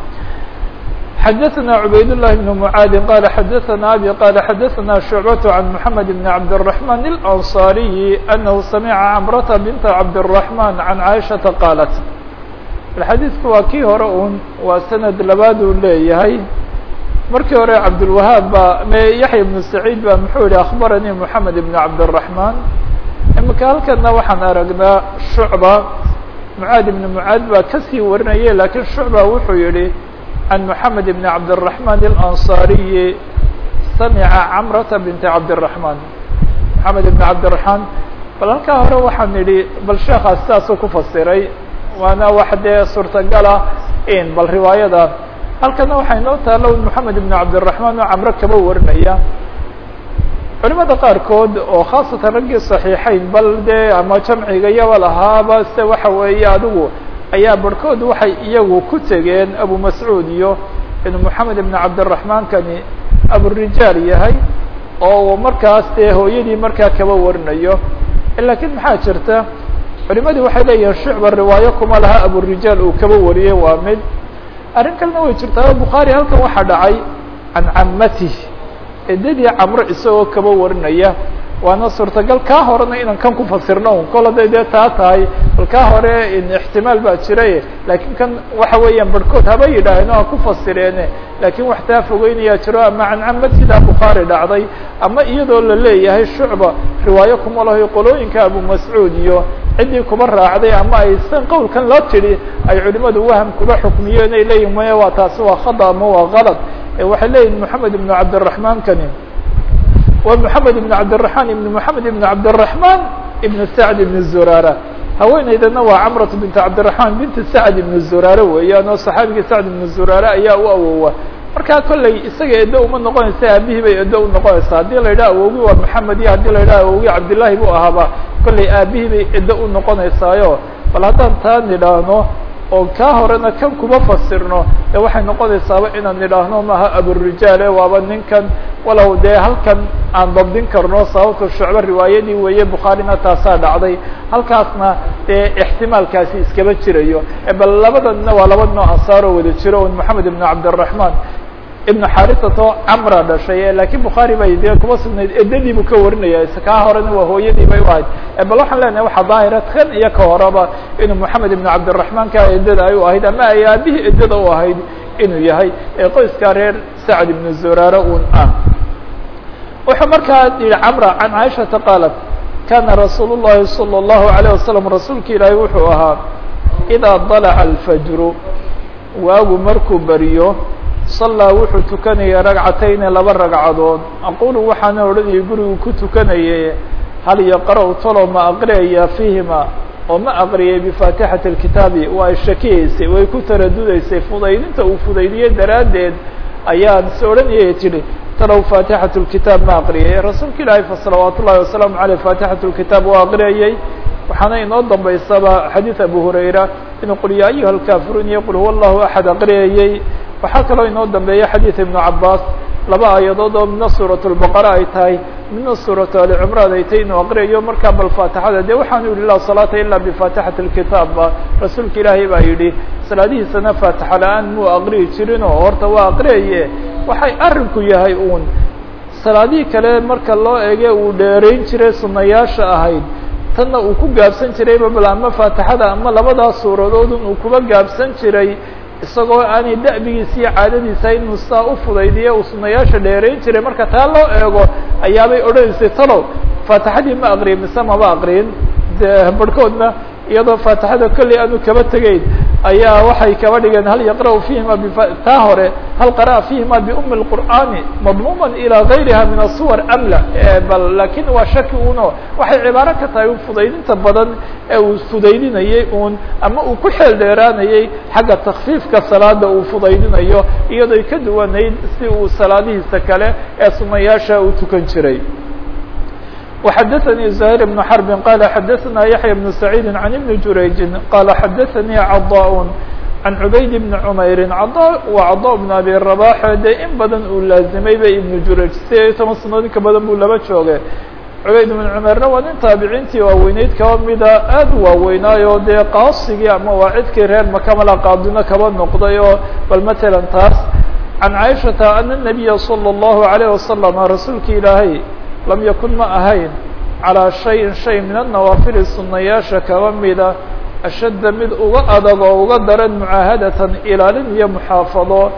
xdثna عbayd اللh بن معاad qال xdثna abي qال xdثna شhuعبة عن محمد بن عبدالرحمن الأنصاaري أنه سمعa cمرة بنت عبدالرحمن عن عائشhaةa qاaلت xadيiثku waa kii hore un waa سند labaad uu leeyahay markii hore cabdالوهاab ba yaحيى بن سعيد ba muxuu yihi أخبرني محمد بن عبدالرحمن imika halkana waxaan aragnaa شhuعبة معاad بن معاad baa kasii warinaya lakiin شhuعبة wuxuu yihi عن محمد بن عبدالرحمن الأنصاaري سمعa cمرة بنت عبدالرحمن محمد بن عبدالرحمن bal halkaa hore waxaan idhi bal sheekaas sidaasuu ku fasiray waana wax dee suurtagala in bal riwaayada halkana waxay noo taalo محamed بن عبدالرحمن oo cمro kaba warinaya culimada qaarkood oo khaasatan raggii صaحيixeyn bal dee ama jamciga yaba lahaaba se waxa weeye adigu ayaa barhkood waxay iyagu ku tegeen abu mascuud iyo inuu moxamed ibn cabdiraحmaan kani aburijaal yahay oo markaas dee hooyadii markaa kaba warinayo lakiin maxaa jirta culimadii waxay leeyihin shucba riwaayo kuma laha aburijaal uu kaba wariyey waa mid arrin kalena way jirtaa bukhaari halkan waxaa dhacay can camatih edadii camro isagoo kaba warinaya waana suurtagal kaa horena inaan kan ku fasirno un kol haday dee taa tahay bal kaa hore ixtimaal baa jiray lakiin kan waxa weeyaan barhkood haba yidhaaheen o ha ku fasireene lakiin wax taa fogeynayaa jiro ama cancamad sidaa bukhaari dhacday ama iyadoo la leeyahay shucba riwaayo kuma laho qolooyinka abu mascuud iyo ciddii kuba raacday ama ay san qowlkan la tidhi ay culimadu waham kuba xukmiyeen ay leeyihin maya waa taasi waa khada ama waa kalad waxay leeyihin moxamed ibnu cabdiraحmaan kani wa محamed بن cabdالرحman iبn محamed iبn cabdالرحman iبn sacd iبn zurara haweeneydana waa cmرة bint cabdالرحman bint sacd iبn zurare weeyaan oo صaxaabigii sacd iبn zurare ayaa u awowa markaa kolley isaga edo uma noqonaysa aabihii bay edo unoqonaysaa haddii la yidhaha awogi waa محamed iyo haddii la yidhaha awogi cabdالlahi bu ahaaba kolley aabihii bay edo unoqonaysaayo bal haddaan taa nidhaahno oo kaa horena kan kuma fasirno de waxay noqonaysaaba inaan nidhaahno maaha aburijaale waaba ninkan walow dee halkan aan dabdin karno sababta shucbo riwaayadii weeye bukhaarina taasaa dhacday halkaasna dee ixtimaalkaasi iskaba jirayo bal labadanna waa laba noo ansaaroo wada jiro un moxamed ibn cabdالرaحman ibn xarisato camra dhashay lakiin bukhaari bay dee kuma sugnayd edadii buu ka warinaya kaa horena waa hooyadii bay u ahayd bal waxaan leenahay waxa daahira kan iyo ka horeba inuu moxamed ibn cabdالرaحman ka edada ay u ahayd ama ay aabihii edada u ahayd inuu yahay ee qoyskaa reer sacd ibn zurare un ah wuxuu markaa yihi camra can caaishata qaalat kana rasuul الlahi salى الlahu عalيه wasalam rasuulka ilaahi wuxuu ahaa idaa dalaca alfajru waagu markuu beriyo sallaa wuxuu tukanayay ragcatayni laba ragcadood aqulu waxaana odhanayay gurigu ku tukanayay hal yaqra' talo ma aqriyaya fiihima oo ma aqriyay bifaatixati اlkitaabi waa shakiyeysay way ku taradudeysay fudaydinta uu fudaydiyey daraaddeed ayaan is odhanayay tidhi talow faatixat اlkitaab ma aqriyay rasuulka ilaahay fa salawaat ullahi wasalaamu aleyh faatixat اlkitaab waa aqriyayey waxaana inoo dambaysaba xadiid abu hurayra inuu qul yaa ayuha alkaafiruun iyo qul huwa allahu axad aqriyayey waxaa kaloo inoo dambeeya xadiid ibnu cabaas laba aayadood oo midna suurat lbaqara ay tahay midna suuratu ali cimraan ay tahay inuu aqriyayo markaa bal faatixada dee waxaanu yihi laa salaata ila bifaatixati lkitaab ba rasuulka ilaahay baa yidhi salaadihiisana faatixa la-aan muu aqriyi jirin oo horta waa aqriyaye waxay arrinku yahay uun salaadihii kale marka loo ege uu dheerayn jiray sunayaasha ahayd tanna uu ku gaabsan jirayba bal ama faatixada ama labadaas suuradoodun uu kuba gaabsan jiray isagoo aanay da'bigiisa iyo caadadiisa inuu saa u fudaydiyo uu sunayaasha dheerayn jiray marka taa loo eego ayaabay odhanaysay talow faatixadii ma aqriyin mise maba aqriyin de barhkoodna iyadoo faatixada kolley aanu kaba tegeyn ayaa waxay kaba dhigeen hal yaqra'u fihima taa hore hal qara'a fihima biumi اlqur'ani madmuuman ilaa gayriha min asuwar amla bal lakin waa shaki uno waxay cibaaro ka tahay un fudaydinta badan ee uu fudaydinayey un ama uu ku xeel dheeraanayey xagga takfiifka salaada uu fudaydinayo iyadoy ka duwanayd si uu salaadihiisa kale ee sunayaasha uu tukan jiray وxdثnي زهير بن حرب qال xdثna يحيى بن سعيد عن بن جurayج qال xdثnي cضاء عن عubayd بن عmayr cضاء wa cضاء بن أbي رباح dee in badan uu laazimay ba iبن jurayج sideed iyo toban sanadood inka badan buu laba joogay cubayd بن cmerna waa nin taabiciintii waaweyneyd kaba mida aad u waaweynaayo dee qaasigii ama waacidkii reer makamala qaadino kaba noqday oo bal mثalا taas عan caiشhaةa أن النبيa صلى الله عليه وسلم rasuulki ilaahay lam yakun ma ahayn calىa shayin shay min الnawaafili sunayaasha kaba mida ashadda mid uga adag oo uga daran mucaahadatan ilaalin iyo muxaafado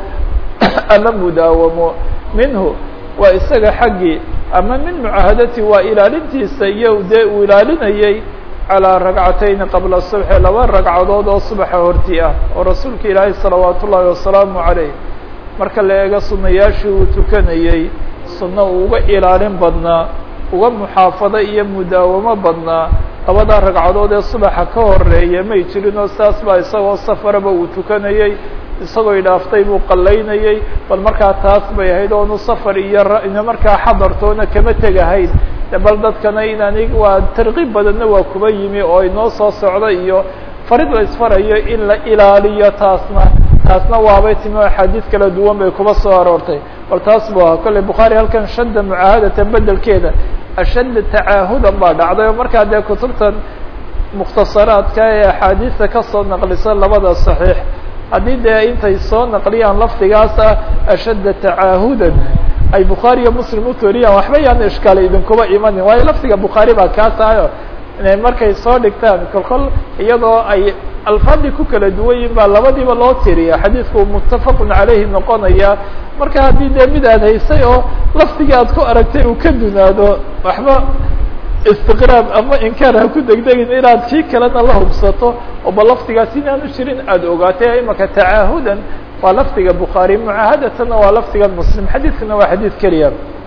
ama mudaawamo minhu waa isaga xaggii ama min mucaahadati waa ilaalintiisa iyo dee uu ilaalinayay calىa ragcatayni qabla subxi laba ragcadood oo subaxa hortii ah oo rasuulka ilaahay salawaat ullaahi wasalaamu عaleyh marka la eego sunayaashii uu tukanayey sunno uu uga ilaalin badnaa uga muxaafado iyo mudaawamo badnaa labadaa ragcadood ee subaxa ka horeeya may jirin oo saas baa isagoo safaraba uu tukanayey isagoo idhaaftay buu qallaynayey bal markaa taas bay ahayd oonu safar iyo ina markaa xadartoona kama tegahayn bal dadkana inaani waa tarkiib badanna waa kuba yimi oo inoo soo socda iyo farid la isfarayo in la ilaaliyo taasna taasna waabay timi o axaadiis kala duwan bay kuba soo aroortay bal taas bu ahaa kolley bukhaari halkan shadda mucaahadatan bedelkeeda ashadda tacaahudan baa dhacday oo markaa dee kutubtan mukhtasaraadka ee axaadiista kasoo naqlisa labada saxiix haddii dee intay soo naqliyaan lafdigaas ah ashadda tacaahudan ay bukhaari iyo muslim u tooriyaan waxba yaan ishkaali idinkuba imanin waayo lafdiga bukhaari baa kaa tahayo inay markay soo dhigtaan kol kol iyadoo ay alfaadii ku kala duwan yihin baa labadiiba loo tiriya xadiidku muttafaqun caleyhi noqonaya marka haddii dee mid aad haysay oo lafdigii aad ku aragtay uu ka dunaado waxba istiqraab ama inkaar ha ku degdegin inaad kii kalena la hubsato oo ba lafdigaas inaanu jirin aada ogaatay imaka tacaahudan waa lafdiga bukhaari mucaahadatana waa lafdiga muslim xadiidkana waa xadiid keliya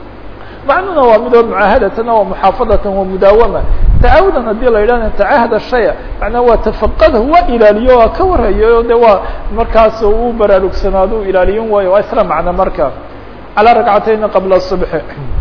macnuna waa midoo mucaahadatan waa muxaafadatan waa mudaawama tacaawudan haddii la yidhahna tacahada shaya macnaa waa tafaqadha waa ilaaliyo waa ka warhayo de waa markaas uu baraarugsanaado u ilaaliyin waayo waa isla macno marka calaa ragcatayni qabla subxi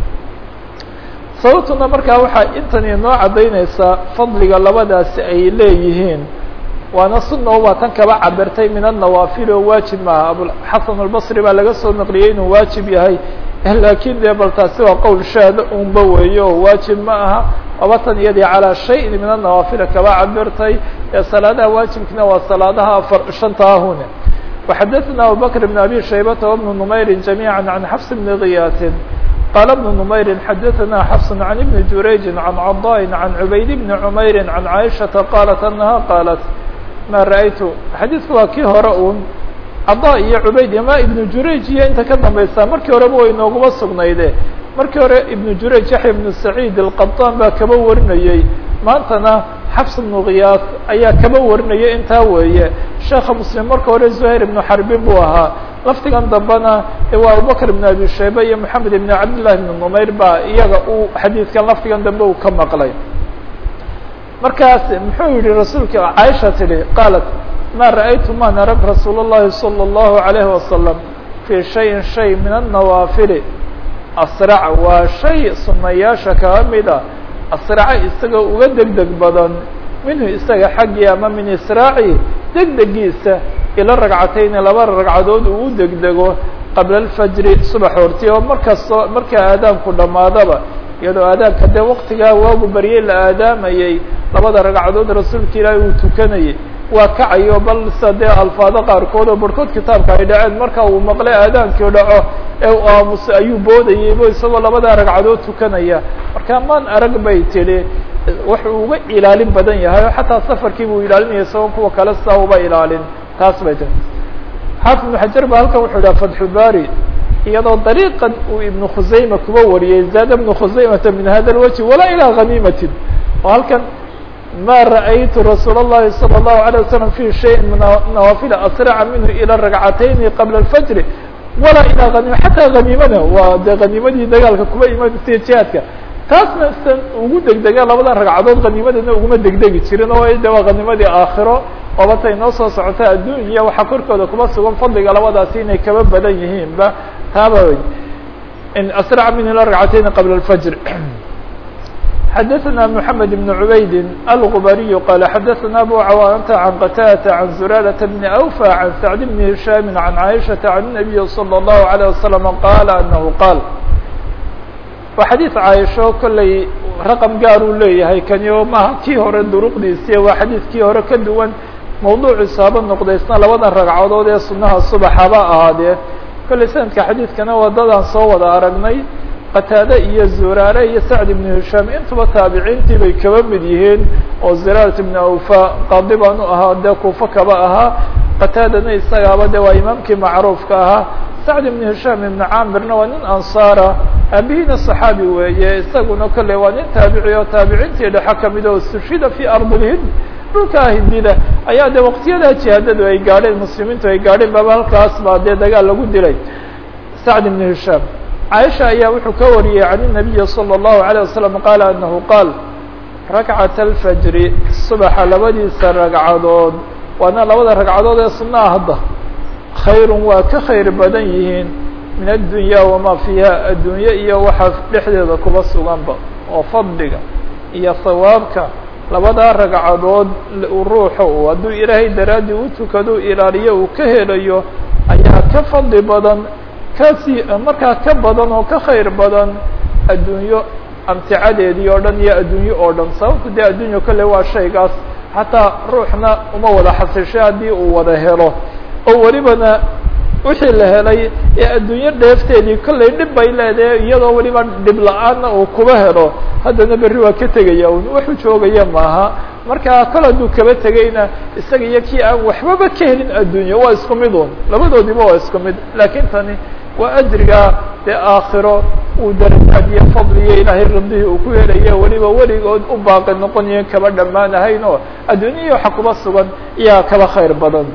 sababtuna markaa waxaa intan inoo caddaynaysaa fadliga labadaasi ay leeyihiin waana sunna waa tan kaba cabirtay min annawaafil oo waajib maaha abuxasan albasri baa laga soo naqliyey inuu waajib yahay lakin de bal taasi waa qowl shaada unba weeyo oo waajib ma aha abatan iyadii calaa shayin min annawaafila kaba cabirtay ee salaadaha waajibkina waa salaadaha afar shantaahune وxadثna abubakr بn abi shaybata وبن نmayri جamيعا عan xfs بn kiyaatin qala بن نmayri xadثna xfs عan بn jurayji عan caضاء عan cubayd بn cmayri عan caiشhaةa qalat anaha qalat ma raأytu xadiidku waa kii hore un caضا iyo cubayd ama ibnu jurayj iyo inta ka dambaysa markii horeba way nooguma sugnayde markii hore ibnu jurayj yaxya ibnu saciid alqaطaan baa kaba warinayey maantana xafs ibnu khiyaas ayaa kaba warinaya intaa weeye sheekha muslim marka hore zuhayr ibnu xarbin buu ahaa lafdigan dambena waa abubakr ibn abi shayba iyo moxamed ibn cabdillahi ibn numayr baa iyaga uu xadiidkan lafdigan dambe uu ka maqlay markaas muxuu yihi rasuulka caaisha tidhi qaalat ma ra'aytu maan arag rasuul الlahi salى الlahu عalayhi wasalam fii shayin shay min الnawaafili asrac waa shay sunayaasha kaa mida asraca isagoo uga deg deg badan minhu isaga xaggii ama min israaci degdegiisa ila ragcatayni laba ragcadood uu u degdego qabla alfajri subax horti oo markastoo markaa aadaanku dhammaadaba iyadoo aadaanka dee waktigaa waagu baryey la aadaamayey labada ragcadood rasuulka ilaahi uu tukanayay waa kacayo bal sa dee alfaado qaarkood oo barhkood kitaabka ay dhaceen marka uu maqlay aadaankii dhaco ee u aamusa ayuu boodayeybo isagoo labada ragcadood tukanaya marka maan arag bay tidhi wuxuu uga ilaalin badan yahay oo xataa safarkii buu ilaalinaya isagoo kuwa kale sidaa uba ilaalin taas bay tii xaafid ibnu xajar ba halkan wuxuu dhaha fatxu bari iyadoo dariiqan uu ibnu khusayma kuba wariyey zaada ibnu khusaymata min hada lwajhi walaa ilaa haniimatin oo halkan ma ra'aytu rasuul الlahi salى الlahu عalيه wasalam fi shayin min nawaafila asraca minhu ilى ragcatayni qabla اlfajri walaa ilaa hanima xataa haniimada waa dee haniimadii dagaalka kuba imanaysa jihaadka taasna san ugu degdega labadan ragcadood haniimadana uguma degdegi jirin oo de waa haniimadii aakhiro oobata inoo soo socota addunya waxaa korkooda kuba sugan fadliga labadaasi inay kaba badan yihiinba taaba asraca minhu ilى ragcatayni qabla اlfajr xdثna محamed بن عubayd الغbariي qال xadثna abu cawاnة عan qtاdة عan زurاadة بن أwفى عan سacد بن هiشhاm عan عائشhaةa عan النبي صلى الله عليه وسلم qال أنه qاal waa xadيiث caaisho kolley raqم gaar uu leeyahay kani o maha kii hore duruqdiisi waa xadiiثkii hore ka duwan mawduuciisa haba noqdaysna labadan ragcadood ee sunaha subaxaba ahaadee kolley sanadka xadiidkana wadadaan soo wada aragnay qataade iyo zuraare iyo sacd ibnu hishaam intuba taabiciintii bay kaba mid yihiin oo ziraarat ibnu awfa qaadi baan u ahaa dee kuufo kaba ahaa qataadana isagaaba de waa imaamkii macruufka ahaa sacd ibnu hishaam ibnu caamirna waa nin ansaara aabihiina صaxaabi weeye isaguna kolley waa nin taabici oo taabiciintii dhexe kamid oo sushida fi ardilhind dhulkaa hindida ayaa de waqtiyadaa jihaadadu ay gaadheen muslimiintu ay gaadheen baba halkaas baa dee dagaal lagu dilay sacd ibnu hishaam caaisha ayaa wuxuu ka wariyey can الnabiyi salى الlahu عalيه wasalam qaala anahu qaal rakcat alfajri subaxa labadiisa ragcadood waana labada ragcadood ee sunnaha hadda khayrun waa ka khayr badan yihiin min addunya wamaa fiiha addunye iyo waxa dhexdeeda kuba suganba oo fadliga iyo hawaabka labadaa ragcadood ruuxa uu hadduu ilaahay daraaddii u tukado ilaaliyo uu ka helayo ayaa ka fadli badan kasi markaa ka badan oo ka khayr badan addunyo amticadeedii oo dhan iyo addunyo oo dhan sababta dee addunyo kale waa shaygaas xataa ruuxna uma wada xasishay haddii uu wada helo oo welibana wixii la helay ee addunyo dheefteedii kollay dhib bay leedahay iyadoo weliba dhib la-aanna uu kuba helo haddana berri waa ka tegaya un waxu joogaya maaha marka kol hadduu kaba tegayna isaga iyo kii aan waxbaba ka helin addunyo waa isku mid un labadoodiba waa isku mid laakiin tani waa ajriga dee aakhiro uu darajaad iyo fadliyo ilaahay radihii uu ku helayo weliba weligood u baaqi noqonayo kaba dhammaanahayn oo adduunyahii waxa kuba sugan iyaa kaba khayr badan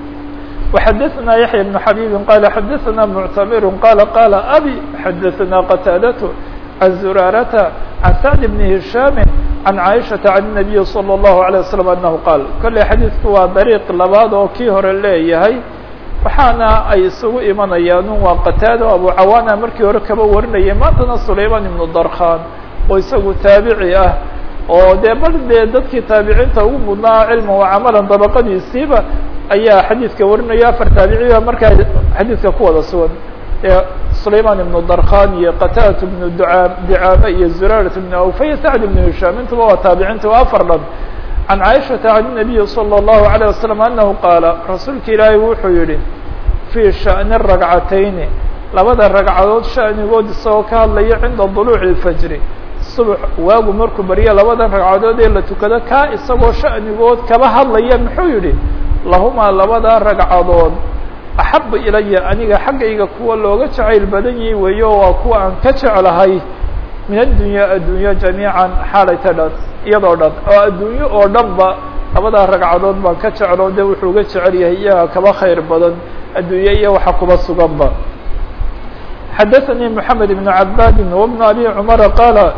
وxadثna yaحyى بن xabيb qال xadثna معتmr qال qال abي xadثna qتاadة عن زurاarة عن سعد بن هiشhاm عن عائشhaةa عن النبي صلى الله عليه وسلم أنه qاal kolley xadiidku waa dariiq labaad oo kii hore leeyahay waxaana ay isugu imanayaan waa qataado abu cawaana markii hore kaba warinayay maantana sulayman ibnu darkhan oo isagu taabici ah oo dee bal dee dadkii taabiciinta ugu mudnaa cilma wa camalan dabaqadiisiiba ayaa xadiidka warinaya afar taabiciba markaa xadiidka ku wada sugan sulayman ibnu darkhan iyo qatadat ibnu duaa dicaame iyo zuraarat ibnu awfa iyo sacd ibnu hishaam intuba waa taabiciinta waa afar dhan can caaishata can الnabiyi salى الlahu عalيه wasalam anahu qaala rasuulka ilaahay wuxuu yihi fii sha'ni ragcatayni labada ragcadood sha'nigood isagoo ka hadlaya cinda duluuci اfajri subax waagu markuu barya labadan ragcadood ee la tukado kaa isagoo sha'nigood kaba hadlaya muxuu yihi lahumaa labadaa ragcadood axabu ilaya aniga xaggayga kuwa looga jacayl badan yahi weeyo waa kuwa aan ka jeclahay min addunya addunyo jamiican xaalayta dhan iyadoo dhan oo addunyo oo dhan ba labadaa ragcadood baan ka jeclo de wuxuu uga jecel yahay iyaga kaba khayr badan addunye iyo waxa kuba suganba xadaثanii mحamed بn cabadi وبn abi cmara qaala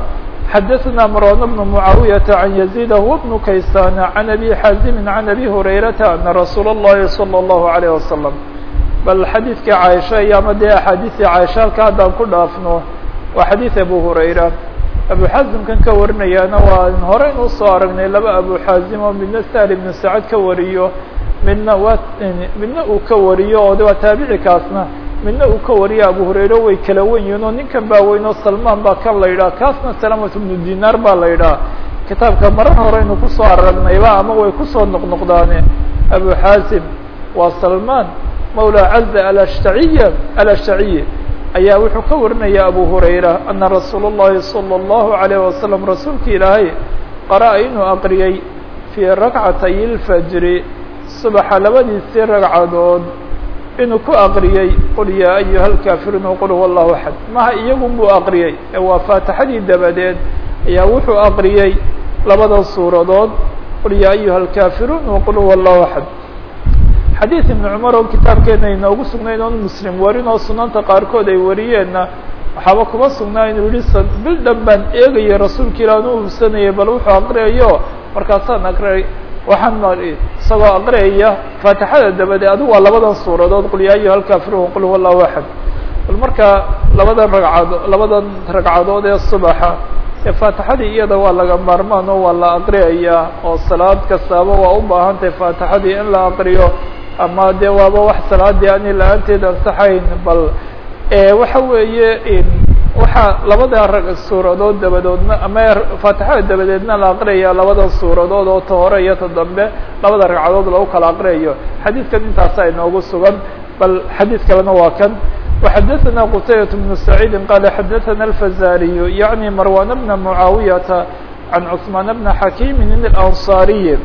xadaثna mrwan بن معaawiyaةa عan يزيد هو بن kaysan عan أbي xaزimi عan أbي هurayرaةa أna rasuul الlahi صلى الlaه عليه وasلم bal xadiidkii caaisha iyo ama dee axaadiثii caaisha halka haddaan ku dhaafno waa xadiiث abu hurayra abu xaazimkan ka warinayaana waa hore in usoo aragnay laba abu xaazim oo midna sahl ibnu sacad ka wariyo midna waa midna uu ka wariyo oo de waa taabicikaasna midna uu ka wariyo abu hurayre way kala wen yihiin oo ninkan baa weyn oo salmaan baa kan la yidhaha kaasna salamat ibnu dinaar baa la yidhaha kitaabka marar horeynu kusoo aragnayba ama way kusoo noqnoqdaane abu xaazim waa salmaan mawla caza alashtaciya alashtaciyi ayaa wuxuu ka warinaya abu hurayra ana rasuul الlahi salى الlahu عalيه wasalam rasuulka ilaahay qara'a inuu aqriyey fii rakcatay اlfajri subaxa labadiisii ragcadood inuu ku aqriyey qul yaa ayuha اlkaafiruun wqul huwa اllahu axad maha iyagun buu aqriyey ee waa faatixadii dabadeed ayaa wuxuu aqriyey labada suuradood qul yaa ayuha اlkaafiruun wqul huwa اllahu axad xadiid ibnu cumar oo kitaabkeena inoogu sugnayn oon muslim warin oo sunanta qaarkood ay wariyeenna waxaaba kuma sugnaa inuu yihi bil dhan baan eegayay rasuulka ilah an u hubsanayay bal wuxuu aqriyayo markaasaan aqriyay waxaan isagoo aqriyaya faatixada dabade adigu waa labadan suuradood qul yaa ayuha alkaafiruun qul huwa allahu axad bal marka labadan ragcado labadan ragcadood ee subaxa ee faatixadii iyada waa laga maarmaan oo waa la aqriyayaa oo salaad kastaaba waa u baahan tahay faatixadii in la aqriyo ama de waaba wax salaadii ani la-aanteed ansaxayn bal waxa weeye waxaa labada rag suuradood dabadoodna ama faatixada dabadeedna la aqriyaya labada suuradood oo ta hore iyo ta dambe labada ragcadood lagu kala aqriyayo xadiidkan intaasa inoogu sugan bal xadiid kalena waa kan وxadثna qتayبة بن سعيid qال xadثna الفزاriي yaعnي marwan بن معaaوiyةa عan cثmaan بن حakيم الأنصاriي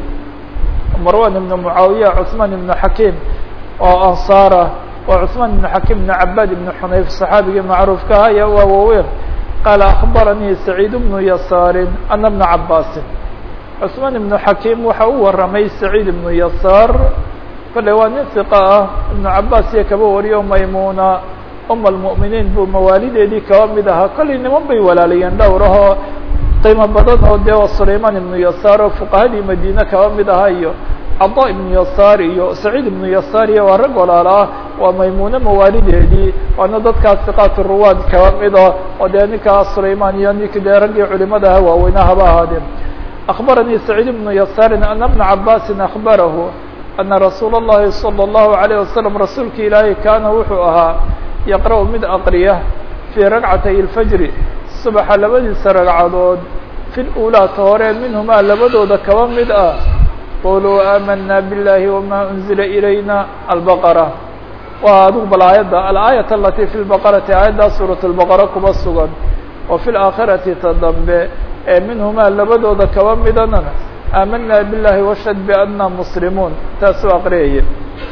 marwan بن معaawiya cثmaan بن حakيم oo anصاarة oo cثmaan بن حakيم بن cabاd بن xunayf صxaabigii macruufka ah ayaa waa waaweyn qال أخbarnيi سعيid بن يasاar أna بن cabاsi cثmaan بن حakيم waxa u waramay سعيid بن يasاar kole waa nin ثiqa ah iبن cabاs iyo kaba wariyo maymuna um almu'miniin buu mawaalideedii kaba mid ahaa kollay niman bay walaalayeen dhowrahoo qiimo badan oo dee sulayman ibnu yasaar oo fuqahadii madiine kaba mid ahaa iyo cada ibnu yasaar iyo saciid ibnu yasaar iyo waa rag walaala ah waa maymuune mawaalideedii waana dadkaas siqaat ruwaad kaba mida oo dee ninkaa sulayman iyo nink dee raggii culimada aha waaweyna haba ahaadeen akbaranii saciid ibnu yasaarin ana bna cabaasin akbarahu ana rasuula اllahi salى الlahu عalيه wasalam rasuulka ilaahay kaana wuxuu ahaa yaqra' mid aqriya fii ragcatay اlfajri subaxa labadiisa ragcadood fi lulaa ta hore minhumaa labadooda kaba mid ah quluu aamana biاllahi wama unzila ilayna albaqara waa adigu bal aayadda alaayat alati fi lbaqarati aayaddaa suuraة اlbaqara kuba sugan wa fi laakhirati ta dambe ee minhumaa labadooda kaba midana aamana biاllahi washhad biana muslimuun taasuu aqriyaya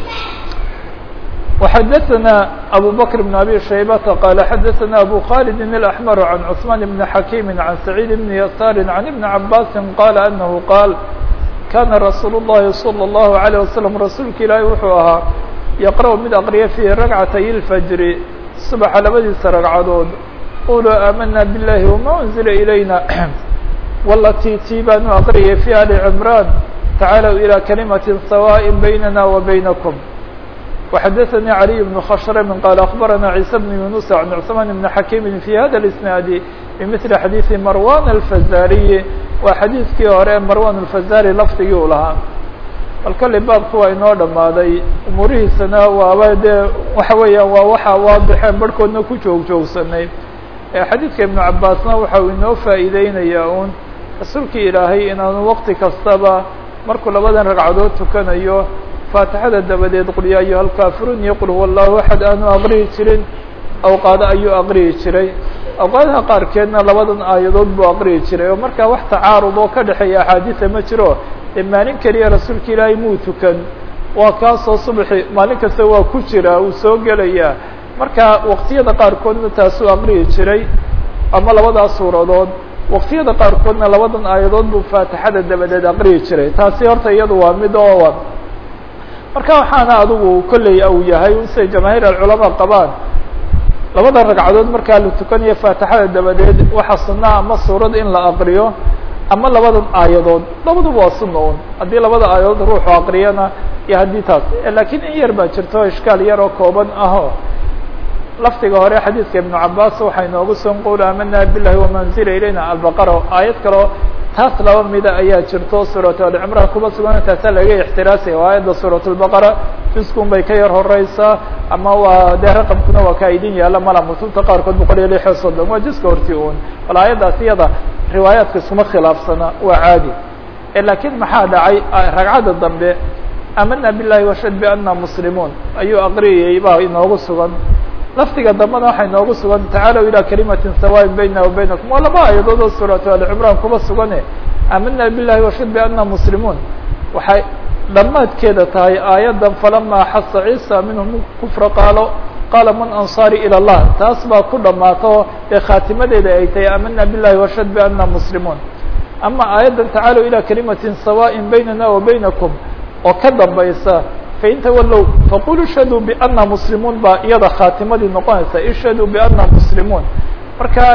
وxadثna أbو bكر بن أbي شhaybةa qال xadثna أbو khالد الأحمر عن cثمان بن حakيم عن سعيد بن يسار عن بن عabاس qال أنه qاaل kاna رasuuل اللhi صلى الله عليه وسلم rasuulka ilaahi wuxuu ahaa yqرأ mid aqriya في رagcatay الفجر صبxa labadiisa ragcadood quluu aamana bالlahi وma أنزila إlayna wltي ti baanu aqriyay في ali عمrان taعaalوا إلى كلmaة سواء بynna وبynكم وxadثnي علي بن khشhrم qال أخبرnا عيسى بن يuنس عن cثمان بن حakيم في hda الاسناaد بمثل xadيiث مrوان الفزاriي waa xadiiثkii hore مrوان الفزاrي lfdigii u lahaa bal kale baabku waa inoo dhamaaday umurihiisana waaba dee waxa weeyaan waa waxa waadixeen barhkoodna ku joog joogsanay xadiidka iبن cabاsna waxa uu inoo faa'iideynaya un rasuulkii ilaahay inaanu wqti kastaba markuu labadan ragcadood tukanayo faatixada dabadeed qul yaa ayuha alkaafiruun iyo qul huwa allahu axad aanu aqriyi jirin awqaado ayuu aqriyi jiray awqaadaha qaarkeedna labadan aayadood buu aqriyi jiray oo markaa wax tacaarud oo ka dhexeeya axaadiisa ma jiro dee maalin keliya rasuulka ilaahay muu tukan waa kaasoo subaxi maalin kasta waa ku jira uu soo gelayaa marka waqtiyada qaarkoodna taasuu aqriyi jiray ama labadaas suuradood waqtiyada qaarkoodna labadan aayadood buu faatixada dabadeed aqriyi jiray taasi horta iyadu waa mid oo marka waxaana adigu kolley u yahay siday jamaahiir alculamaa qabaan labada ragcadood markaa la tukanayo faatixada dabadeed waxaa sunaa ama suurad in la aqriyo ama labadan aayadood labaduba waa suna un haddii labada aayadood ruuxu aqriyana iyo haddii taas lakiin in yar baa jirto ishkaal yar oo kooban aho lafdiga hore xadiidka ibnu cabaas waxaa inoogu son qul aamana bilahi wamanzila ilayna albaqara aayad kaleo taas laba mida ayaa jirto suuratu alcimraan kuba sugan taasa laga ixtiraasaya waa aayadda suurat lbaqara juskun bay ka yar horeysaa ama waa dee raqamkuna waa ka idin yaala mala mutubta qaarkood boqol iyo lix iyo soddon waa juska horti un bal aayaddaas iyada riwaayaadka iskuma khilaafsana waa caadi lakiin maxaa dhacay ragcadda dambe amana bilahi washhad biana muslimuun ayuu aqriyayay baa inoogu sugan lafdiga dambena waxaa inoogu sugan tacaalow ilaa kalimatin sawaain bayna wa baynakum waa laba aayadood oo suuratu alcimraan kuba sugane amana bilahi washhad biana muslimuun waxay dhammaadkeeda tahay aayaddan falama xasa ciisa minhum kufra qaalo qaala man ansaari ilى اllah taas baa ku dhammaato ee khaatimadeeda ay tahay amana bilahi washhad biana muslimuun ama aayaddan tacaalow ilى kalimatin sawaaءin baynana wa baynakum oo ka dambaysa fain tawallow faqulu ishhaduu biana muslimuun baa iyada khaatimadii noqonaysa ishhaduu biana muslimuun marka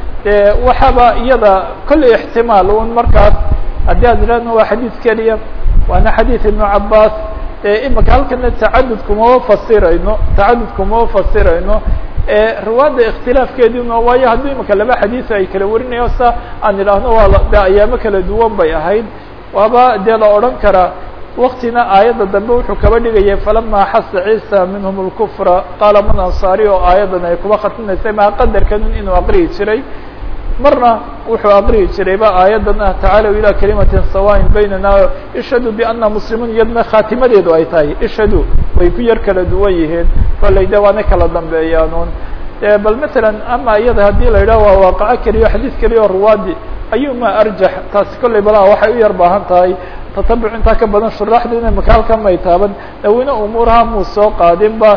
de waxaaba iyada kolley ixtimaal un markaas haddii aan idhahno waa xadiid keliya waana xadiid ibnu cabaas imika halkana tacadud kumama fasirayno tacadud kumama fasirayno riwaada ikhtilaafkeedina waayo haddii imika laba xadiis ay kala warinayo sa aan idhaahno waa de ayaamo kala duwan bay ahayd waaba dee la odhan karaa waktina aayadda dambe wuxuu kaba dhigayay falama xasa ciisa minhum اlkufra qaala man ansaari oo aayaddan ay kuba khatinaysay maa qadarkanun inuu aqriyi jiray marna wuxuu aqriyi jirayba aayaddan ah tacaalow ilى kalimatin sawaain baynana ishhaduu biana muslimuun iyadna khaatimadeedu ay tahay ishhaduu way ku yar kala duwan yihiin kolley de waana kala dambeeyaanuun bal matalan ama iyada haddii la yidhaho waa waaqaco keliyo xadiis keliya oo ruwaadi ayuma arjax taasi kolley balaa waxay u yar baahan tahay tatabuc intaa ka badan shuraaxdiina maka halkan may taaban daweyne umuuraha muu soo qaadinba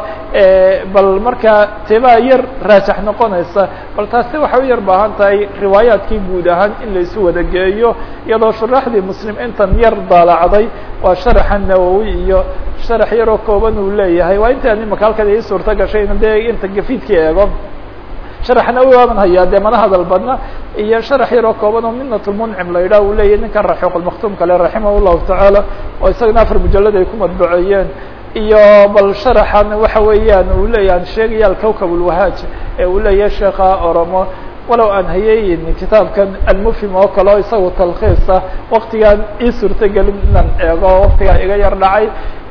bal markaa tebaa yar raajax noqonaysa bal taasi waxay u yar baahan tahay riwaayaadkii guud ahaan in laisu wada geeyo iyadoo shuraaxdii muslim intan yar daalacday waa sharaxa nawowi iyo sharax yaroo kooban uu leeyahay waa intaan imaka halkan ii suurto gashay in dee inta gafiidka eego sharax nawowi waaban hayaa dee mana hadal badna iyo sharax yaroo kooban oo minatulmuncim la yidhah uu leeyahy ninkan raxiiqulmaktuum kale raximah llahu tacaala oo isagana afar mujalad ay ku madbuceeyeen iyo bal sharaxan waxa weeyaan uu leeyahan sheegaya alkawkab ulwahaaj ee uu leeyahay sheekha oromo walow aan hayeeyin kitaabkan almufhim oo kale o isaga talkhiisa waktigaan ii suurtagelin inaan eego waktigaa iga yar dhacay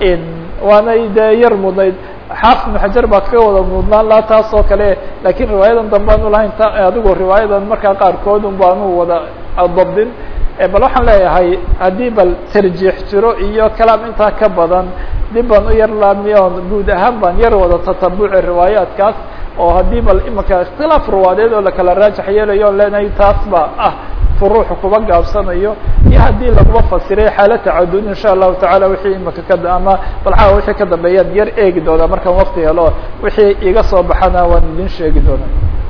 waanay dee yar mudnayd xaafid ibnu xajar baa kaga wada mudnaan laha taas oo kale lakiin riwaayadan dambe anu lahayn ta adigu riwaayadan markaa qaarkood un baanu wada dabdin bal waxaan leeyahay haddii bal tarjiix jiro iyo kalaam intaa ka badan dib baan u yar laamiyoon guud ahaan baan yar wada tatabuci riwaayaadkaas oo haddii bal imika ikhtilaaf ruwaadeed oo lakala raajax yeelayo on leenahay taas ba ah ruuxu kuba gaabsanayo iyo haddii laguma fasiray xaala tacadud insha allahu tacala wixii imika ka ama balxaa wixii ka dambeeyaan yar eegi doonaa markaan wakti helo wixii iga soo baxana waan idin sheegi doonaa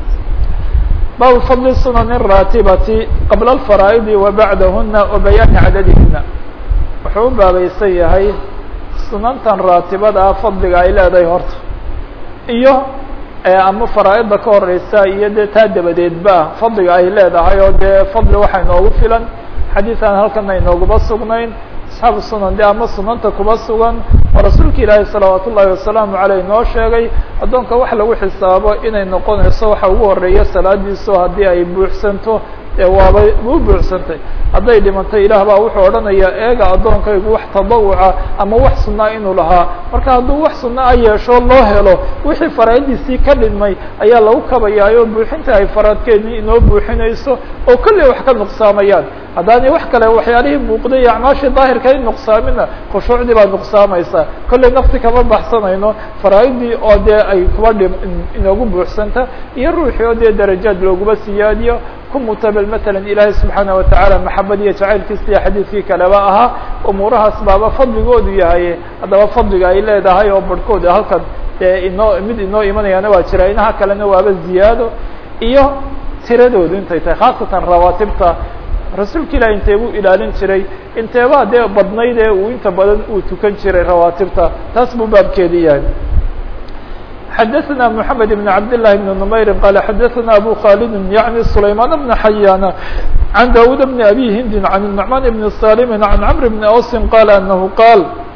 baabu fadli sunan raatibati qabla alfaraa'idi wa bacdahuna wa bayaani cadadihina wuxuu u baabaysan yahay sunantan raatibada ah fadliga ay leedahay horta iyo ama faraa'ida ka horeysa iyo dee taa dabadeedba fadliga ay leedahay oo dee fadli waxaa inoogu filan xadiis aan halkana inooguma sugnayn asxaabu sunan de ama sunanta kuba sugan oo rasuulka ilaahi salawaat ullahi wasalaamu aleyh noo sheegay addoonka wax lagu xisaabo inay noqonayso waxa ugu horeeya salaadiiso haddii ay buuxsanto dee waabay u buuxsantay hadday dhimantay ilaah baa wuxuu odhanayaa eega addoonkaygu wax tadawuca ama wax sunaa inuu lahaa marka hadduu wax sunna a yeesho loo helo wixii faraaidiisii ka dhimay ayaa lagu kabayaayo buuxinta ay faraadkeedii inoo buuxinayso oo kolley wax ka nuqsaamayaan haddaanay wax kale waxyaalihii muuqday iyo acmaashii daahirka in nuqsaamina khushuucdii baa nuqsaamaysa kolley nafti kama baxsanayno faraaidii oo dee ay kuba dhim inoogu buuxsanta iyo ruuxii oo dee darajaad looguma siyaadiyo ku mutabel matalan ilaahay subxaana watacaala maxabad iyo jacaylkiisa iyo xadiidkii kaleba ahaa umuurahaas baaba fadligoodu yahay haddaba fadliga ay leedahay oo barhkood halkan dee inoo mid inoo imanayaana waa jira inaha kalena waaba ziyaado iyo tiradoodu intay tahay khaasatan rawaatibta rasuulka ilahi intee buu ilaalin jiray inteebaa dee badnayd ee uu inta badan uu tukan jiray rawaatibta taas buu baabkeedi yahay xadaثna mحamed بn cabd للhi بn نmayri qala xadaثna abu khalid yaعni سlayman بn xayana عan dawud bn abi hindi عan النعman bn salim عan cmr bn ausi qala anahu qaal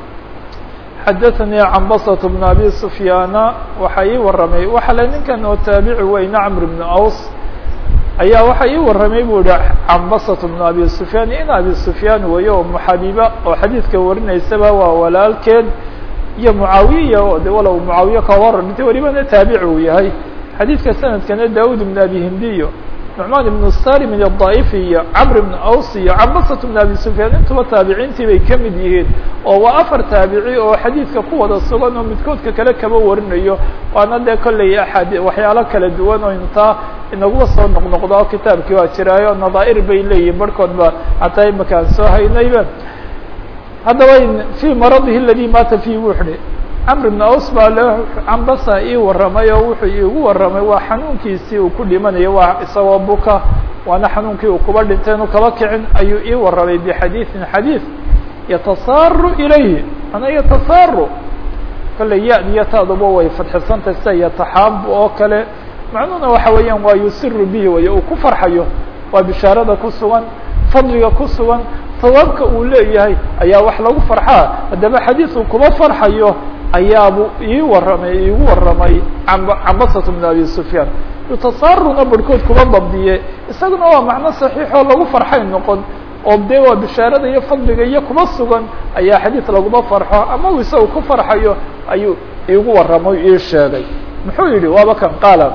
xadaثnii cambasة bn abi sufyaana waxa ii waramay waxa le ninkan oo taabici weyne cmr bn aus ayaa waxa ii waramay bu ihi cambasة bn abi sufyaan in abi sufyaan weeye oo muxabiba oo xadiidka warinaysaba waa walaalkeed iyo mucaawiya oo de walow mucaawiye ka hor dhintay welibana taabici uu yahay xadiidka sanadkana daud bn abi hindiyo nucmaan ibn salim iyo daa'ifi iyo camr ibn aws iyo cambasat bn abi sufyaan intuba taabiciintii bay ka mid yihiin oo waa afar taabici oo xadiidka ku wada sugan oo midkoodka kale kaba warinayo waana dee kolley axaadi waxyaalo kala duwan oo intaa inaguba soo noqnoqdo oo kitaabkii waa jiraayo nadaa'ir bay leeyihin barhkoodba hataa imaka aan soo haynayba haddaba fii maradihi aladi maata fihi wuxuhi camr ibn aus baa le cambasa ii warramay oo wuxuu iigu warramay waa xanuunkiisii uu ku dhimanayo waa isagoo buka waana xanuunkii uu kuba dhintay inu kaba kicin ayuu ii warramay bixadiiثin xadiiث yatasaaru ilayhi mana yatasaaru kolley ya-diyo taaduba way fadxisantay sida yataxaabu oo kale macnuhuna waxa weeyaan waa yusiru bihi way uu ku farxayo waa bishaarada ku sugan fadliga ku sugan sawaabka uu leeyahay ayaa wax lagu farxaa haddaba xadiis uu kuma farxayo ayaabu ii warramay iigu warramay cambasat bn abi sufyaan yutasaaruna barhkood kuma dabdiye isaguna waa macno saxiixoo lagu farxay noqon oo dee waa bishaarada iyo fadliga iyo kuma sugan ayaa xadiis laguma farxo ama uu isaga ku farxayo ayuu iigu warramay ii sheegay muxuu yihi waaba kan qaala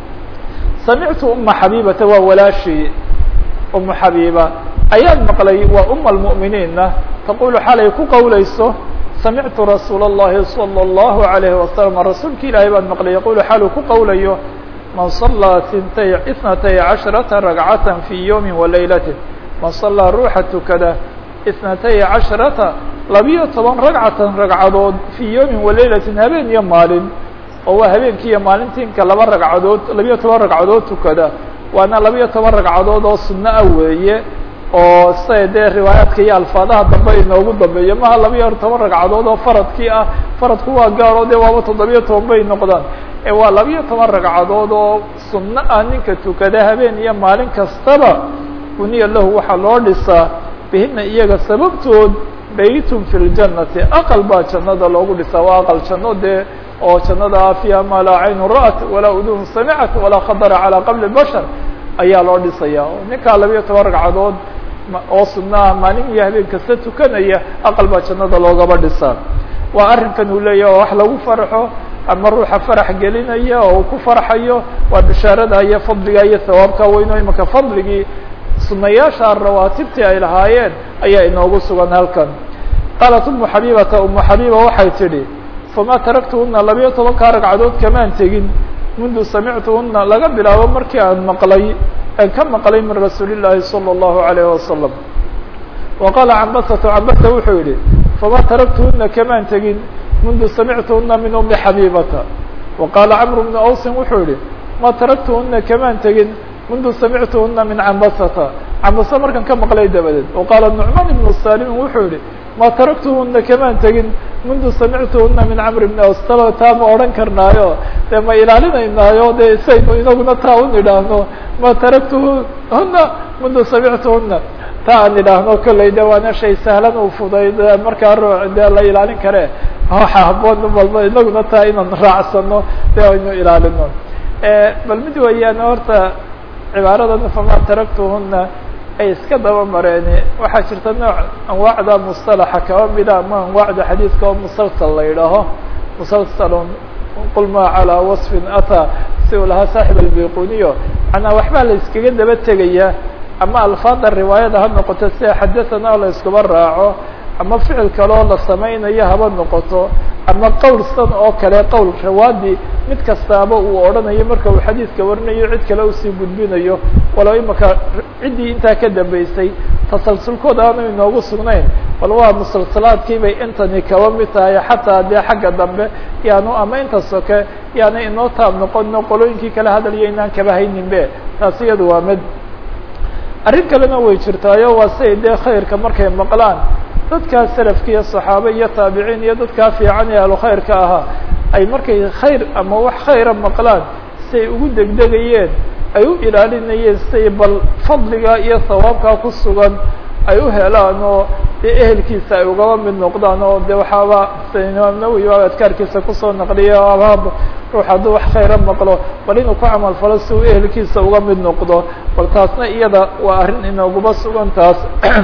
samictu uma xabibata waa walaashii umu xabiiba ayaan maqlay waa uma almu'miniinna taqulu xalay ku qowlayso samictu rasuula اllahi salى اllahu عalayhi wasalam rasuulki ilaahay baan maqlay yaqulu xaluu ku qowlayo man salaa intay itnatay casharata ragcata fii yowmi walaylatin man salaa ruuxa tukada itnatay casharata labiyo toban ragcatan ragcadood fii yowmin walaylatin habeen iyo maalin oo waa habeenkii iyo maalintii inka laba ragcadood labiyo toban ragcadood tukada waana labiyo toban ragcadood oo sunno ah weeye oo siday dee riwaayaadka iyo alfaadaha dambe inoogu dambeeyo maha labiyo toban ragcadood oo faradkii ah faradku waa gaaro dee waaba toddobiyo toban bay noqdaan ee waa labiyo toban ragcadood oo sunno ah ninka tukada habeen iyo maalin kastaba buniya lahu waxaa loo dhisaa bihina iyaga sababtood baytun fi ljannati aqal baa jannada loogu dhisaa waa aqal janno dee oo jannada fiiha maa laa caynu ra'at walaa udun samicat walaa khadara calaa qabli bashar ayaa loo dhisaya ninkaa labiyo toban ragcadood oo sunnaha maalin iyo habeen kasta tukanaya aqal baa jannada loogaba dhisaa waa arrinkan uu leeyahy oo wax lagu farxo ama ruuxa farax gelinaya oo uu ku farxayo waa bishaarada iyo fadliga iyo hawaabka weyno imaka fadligii sunayaasha rawaatibtii ay lahaayeen ayaa inoogu sugan halkan qaalat umu xabibata umu xabiba waxay tidhi fama taraktuhuna labiyo tobankaa ragcadood kamaan tegin mundu samictuhuna laga bilaabo markii aan maqlay aan ka maqlay min rasuuli llaahi salى اllahu alayh wasalam wa qaala cambasatu cambasa wuxuu yihi fama taraktuhuna kamaan tegin mundu samictuhuna min umi xabibata wa qaala camru bnu awsin wuxuu yihi ma taraktuhuna kamaan tegin mundu samictuhuna min cambasata cambase markan ka maqlay dabadeed wa qaala nucmaan ibnu salimin wuxuu yihi ma taraktuhuna kamaan tegin mundu samictuhuna min camr bni aws taba taa ma odhan karnaayo dee ma ilaalinaynaayo dee saynu inaguna taa un idhaahno ma taraktuhuna mundu samictuhuna taa aan idhaahno kolley de waana shay sahlan u fuday de markaa ruu dee la ilaalin kare waxa haboon walba inaguna taa inaan raacsano de aynu ilaalino bal mid weeyaan horta cibaaradan fama taraktuhuna ay iska daba mareeni waxaa jirta nooc anwaacda mustalaxa kaba mida ama anwaacda xadiidka oo musalsal la yidhaaho musalsalun qul ma calaa wasfin ataa si uu lahaa saaxib albayquniyo manaa waxbaa la iskaga daba tegaya ama alfaada riwaayada ha noqoto sida xadathana la iskuba raaco ama ficil kaloo la samaynayo haba noqoto ama qowl san oo kale qowl rawaadi mid kastaaba uu odhanayo marka uu xadiidka warinayo cid kale usii gudbinayo walow imaka ciddii intaa ka dambeysay tasalsulkooda aanu inoogu sugnayn bal waa musalsalaadkii bay intani kaba mid tahay xataa dee xagga dambe yaanu ama inta soke yaana inoo taab noqono qolooyinkii kale hadalyo inaan kaba haynin be taasi iyadu waa mid arrin kalena way jirtaayo waa siay dee khayrka markay maqlaan dadkaa salafka iyo saxaabe iyo taabiciin iyo dadkaa fiican ee ahlu khayrka ahaa ay markay khayr ama wax khayra maqlaan si ay ugu degdegayeen ay u ilaalinayeen siay bal fadliga iyo hawaabkaa ku sugan ay u helaan oo dee ehelkiisa ay ugaba mid noqdaan oo de waxaaba sida imaam nawowi a adkaarkiisa kusoo naqliya abaab ruux hadduu wax khayra maqlo bal inuu ku camal falo si uu ehelkiisa uga mid noqdo bal taasna iyada waa arrin inooguba sugan taas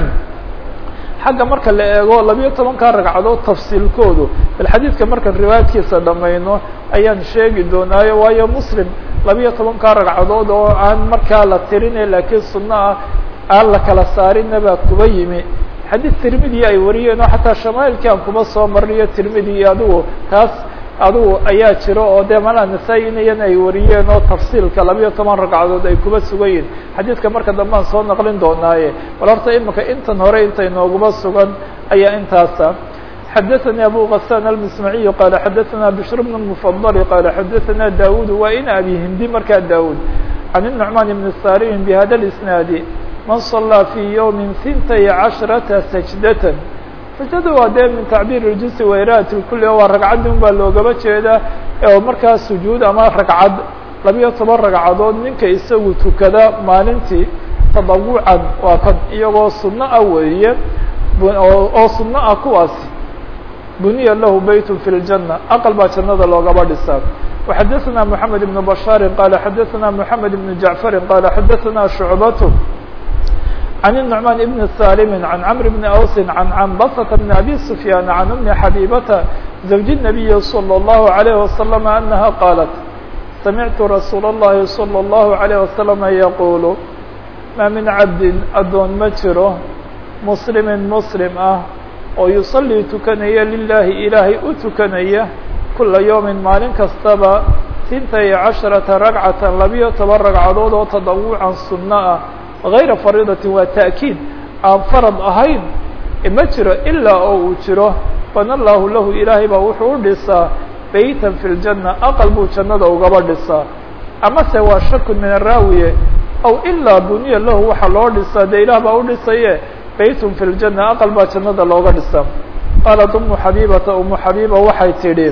xagga marka la eego labiyo tobankaa ragcadood tafsiilkoodu bal xadiidka markaan riwaayadkiisa dhamayno ayaan sheegi doonaayo waayo muslim labiyo tobankaa ragcadood oo aan markaa la tirine laakiin sunno ah aan la kala saarinna baa kuba yimi xadiid tirmidi ay wariyeen oo xataa shamaailkii aan kuba soo marniyo tirmidi iyo adigu taas adigu ayaa jiro oo dee malaa nasaa-in iyana ay wariyeen oo tafsiilka labiyo toban ragcadood ay kuba sugan yihin xadiidka marka dambe aan soo naqlin doonaaye bal horta imika intan hore inta inooguba sugan ayaa intaasa xadaثnي abu غسان المسمعي qال xadaثna بشhr بن المفضل qال xadaثna dاud wa in abi hindi markaa dاud عن النعمان بن الsاrم بhda الاسناaد man صلىa في yوم ثintay caشhرaةa سجدة sajada waa dee min tacbiir اljinsi wayraat lkuli waa ragcaddi un baa loogaba jeeda oo markaa sujuud ama ragcad labiyo toban ragcadood ninka isagu tukada maalintii tadawucan waa kan iyagoo sunno ah weeye oo sunno ah kuwaasi buniya lahu beyt fi اljanة aqal baa jannada loogaba dhisaa وxadaثna mحamed بن bashاar qala xadaثna mحamed بن jaعفar qala xadaثna شhucbat عن النعمان بن سالم عن عمرو بن أوس عن عنبسة بن أبي سفيان عن أم حبيبة زوج النبي صلى الله عليه وسلم أنها قالت سمعت رsuuل اللhi صلى الله عليه وسلم يقول ما من عبد adoon ma jiro مسلم مسلم ah oo يصلي tukanaya للahi ilaahay u tukanaya كuلa يوم maalin kastaba ثintay caشhرaةa رagcaة labiyo toban ragcadood oo تadawuعa suno ah غayra fariidatin waa ta'kiid aan farad ahayn ma jiro ilaa oo uu jiro bana allahu lahu ilaahay baa wuxuu u dhisaa beytan fi ljanna aqal buu jannada ugaba dhisaa amase waa shakun min araawiye aw ilaa buniya lahu waxaa loo dhisaa dee ilaah baa u dhisaye beytun fi ljanna aqal baa jannada looga dhisaa qaalat umu xabiibata umu xabiiba waxay tidhi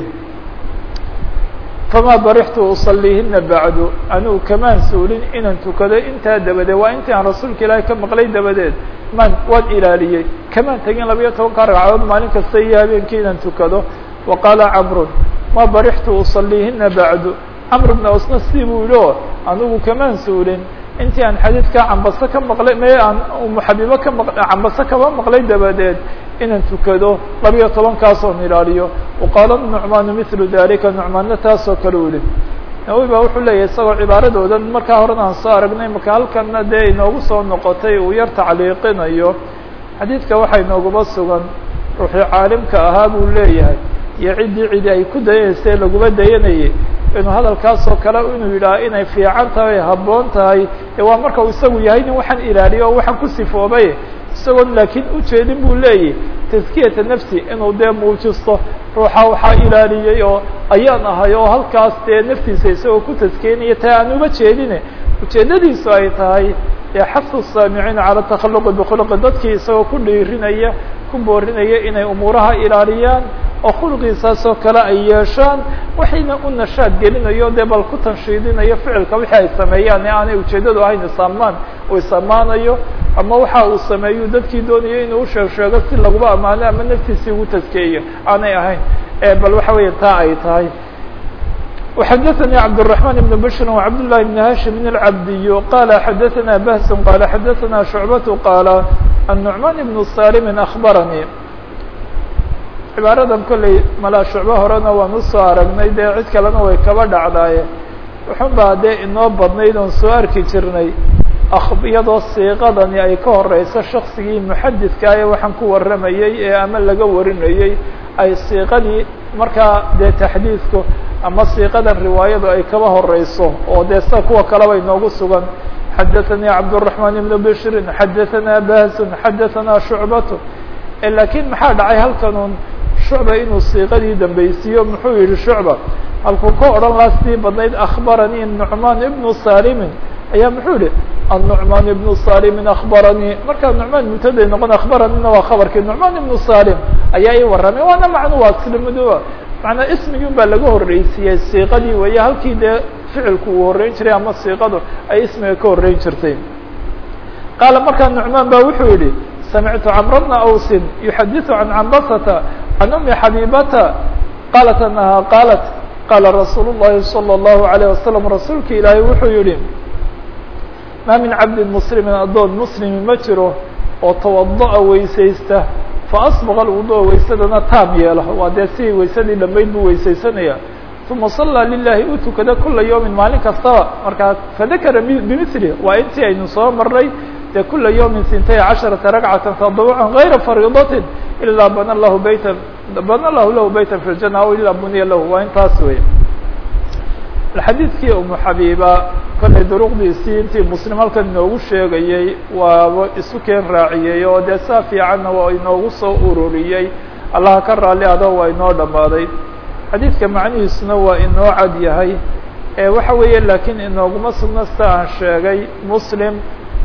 fama barixtu usaliihina bacdu anigu kamaan suulin inaan tukado intaa dabadeed waa intii aan rasuulka ilaahay ka maqlay dabadeed maan waan ilaaliyey kamaan tegin labiyo tobanka ragcadood maalin kasta iyo habeenkii inaan tukado wa qaala camrun ma barixtu usaliihina bacdu camr bna osna si buu yihi o anigu kamaan suulin intii aan xadiidkaa cambase ka maqlay me aan umu xabiibo ka maq cambase kaba maqlay dabadeed inaan tukado labiyo tobankaasoon ilaaliyo waqaala nucmaanu milu dalika nucmaanna taasoo kale u yihi nawowi baa wuxuu leeyahy isagoo cibaaradoodan markaa horena aan soo aragnay marka halkanna dee inoogu soo noqotay uu yar tacliiqinayo xadiidka waxaa inooguba sugan ruuxii caalimka ahaa buu leeyahay iyo ciddii cidi ay ku dayanaysa laguma dayanayay inuu hadalkaasoo kale inuu yidhaha inay fiican tahay habboon tahay ee waa marka uu isagu yahay nin waxaan ilaaliyo oo waxaan ku sifoobay isagoon laakiin ujeedin buu leeyahy taskiyata nafsi inuu dee muujisto ruuxa waxaa ilaaliyey oo ayaan ahay oo halkaas dee naftiisa isagoo ku taskeynaya taa aan uba jeedine ujeedadiisu ay tahay ee xasu saamiciina cala takhaluqi bikhuluqi dadkii isagoo ku dhiirinaya ku boorinaya inay umuuraha ilaaliyaan oo khuluqiisaasoo kale ay yeeshaan waxayna u nashaad gelinayo dee bal ku tanshiidinayo ficilka wixii ay sameeyaan ee aanay ujeeddadu ahayn isaamaan uu isamaanayo ama waxa uu sameeyu dadkii doonayo inuu usheeg sheego si laguba ammaano ama naftiisii ugu taskeeyo aanay ahayn bal waxa weya taa ay tahay وxdثnي cبدالرحمن بن بشر وعبد الله بن هاشم العبدي قال xdثna بهس قال xdثna شعبة قال النعمان بن صارم أخبرني cibaaradan kolley malaa shucbo horena waan usoo aragnay dee cid kalena way kaba dhacdaaye wuxun baa dee inoo badnayd oon soo arki jirnay iyadoo siiqadani ay ka horeyso shaksigii muxadidka ee waxaan ku warramayey ee ama laga warinayey ay siiqadii markaa dee taxdiidku ama siiqadan riwaayadu ay kaba horeyso oo dee sida kuwa kaleba inoogu sugan xadaثanii cabdالرaحman بn bشri xadaثana basun xadaثana shucbat lakiin maxaa dhacay halkanun shucba inuu siiqadii dambeysiiyo muxuu yihi shucba halkuu ka odhan laha sidii badnayd akhbaranii nucmaan ibnu salimin ayaa muxuu yihi النعمان بن salim aخbaranii markaa nucmaan mubtaday noqon akhbaranina waa khabarkii nucmaan ibnu salim ayaa ii warramay waana macnu waa islamado macnaa ismigii un baa laga horreysiiyey siiqadii weeye halkii dee ficilku uu horreyn jiray ama siiqadu ay ismiga ka horreyn jirtay qaala markaa nucmaan ba wuxuu yihi samictu camra bna awsin yuxadiثu can cambasata can umi xabiibata qaalat anaha qaalat qaala rasuul الlahi salى الlahu عalيه wasalam rasuulka ilaahay wuxuu yihi maa min cabdin muslimin addoon muslimi ma jiro oo tawada'a weysaysta faasbaqa alwudu'a waysadana taam yeelo waa dee sidii waysadii dhammayd buu weysaysanaya uma sallaa lilahi u tukada kula yawmin maalin kastaba markaa fadakara bimili waa intii aynu soo marnay dee kula yawmin sintay casharata ragcatan tadabucan gayra fariidatin ilaa bana lahu baytan bana lahu lahu baytan fi ljana aw ilaa buniya lahu waa intaas wey xadiidkii umu xabiiba kollay duruqdiisii intii muslim halkan inoogu sheegayey waaba isu keen raaciyey oo dee saa fiicanna waa inoogu soo ururiyey allaha ka raalli ado waa inoo dhammaaday xadiidka macnihiisuna waa inoo cad yahay ee waxa weeye laakiin inooguma sugna sida aan sheegay muslim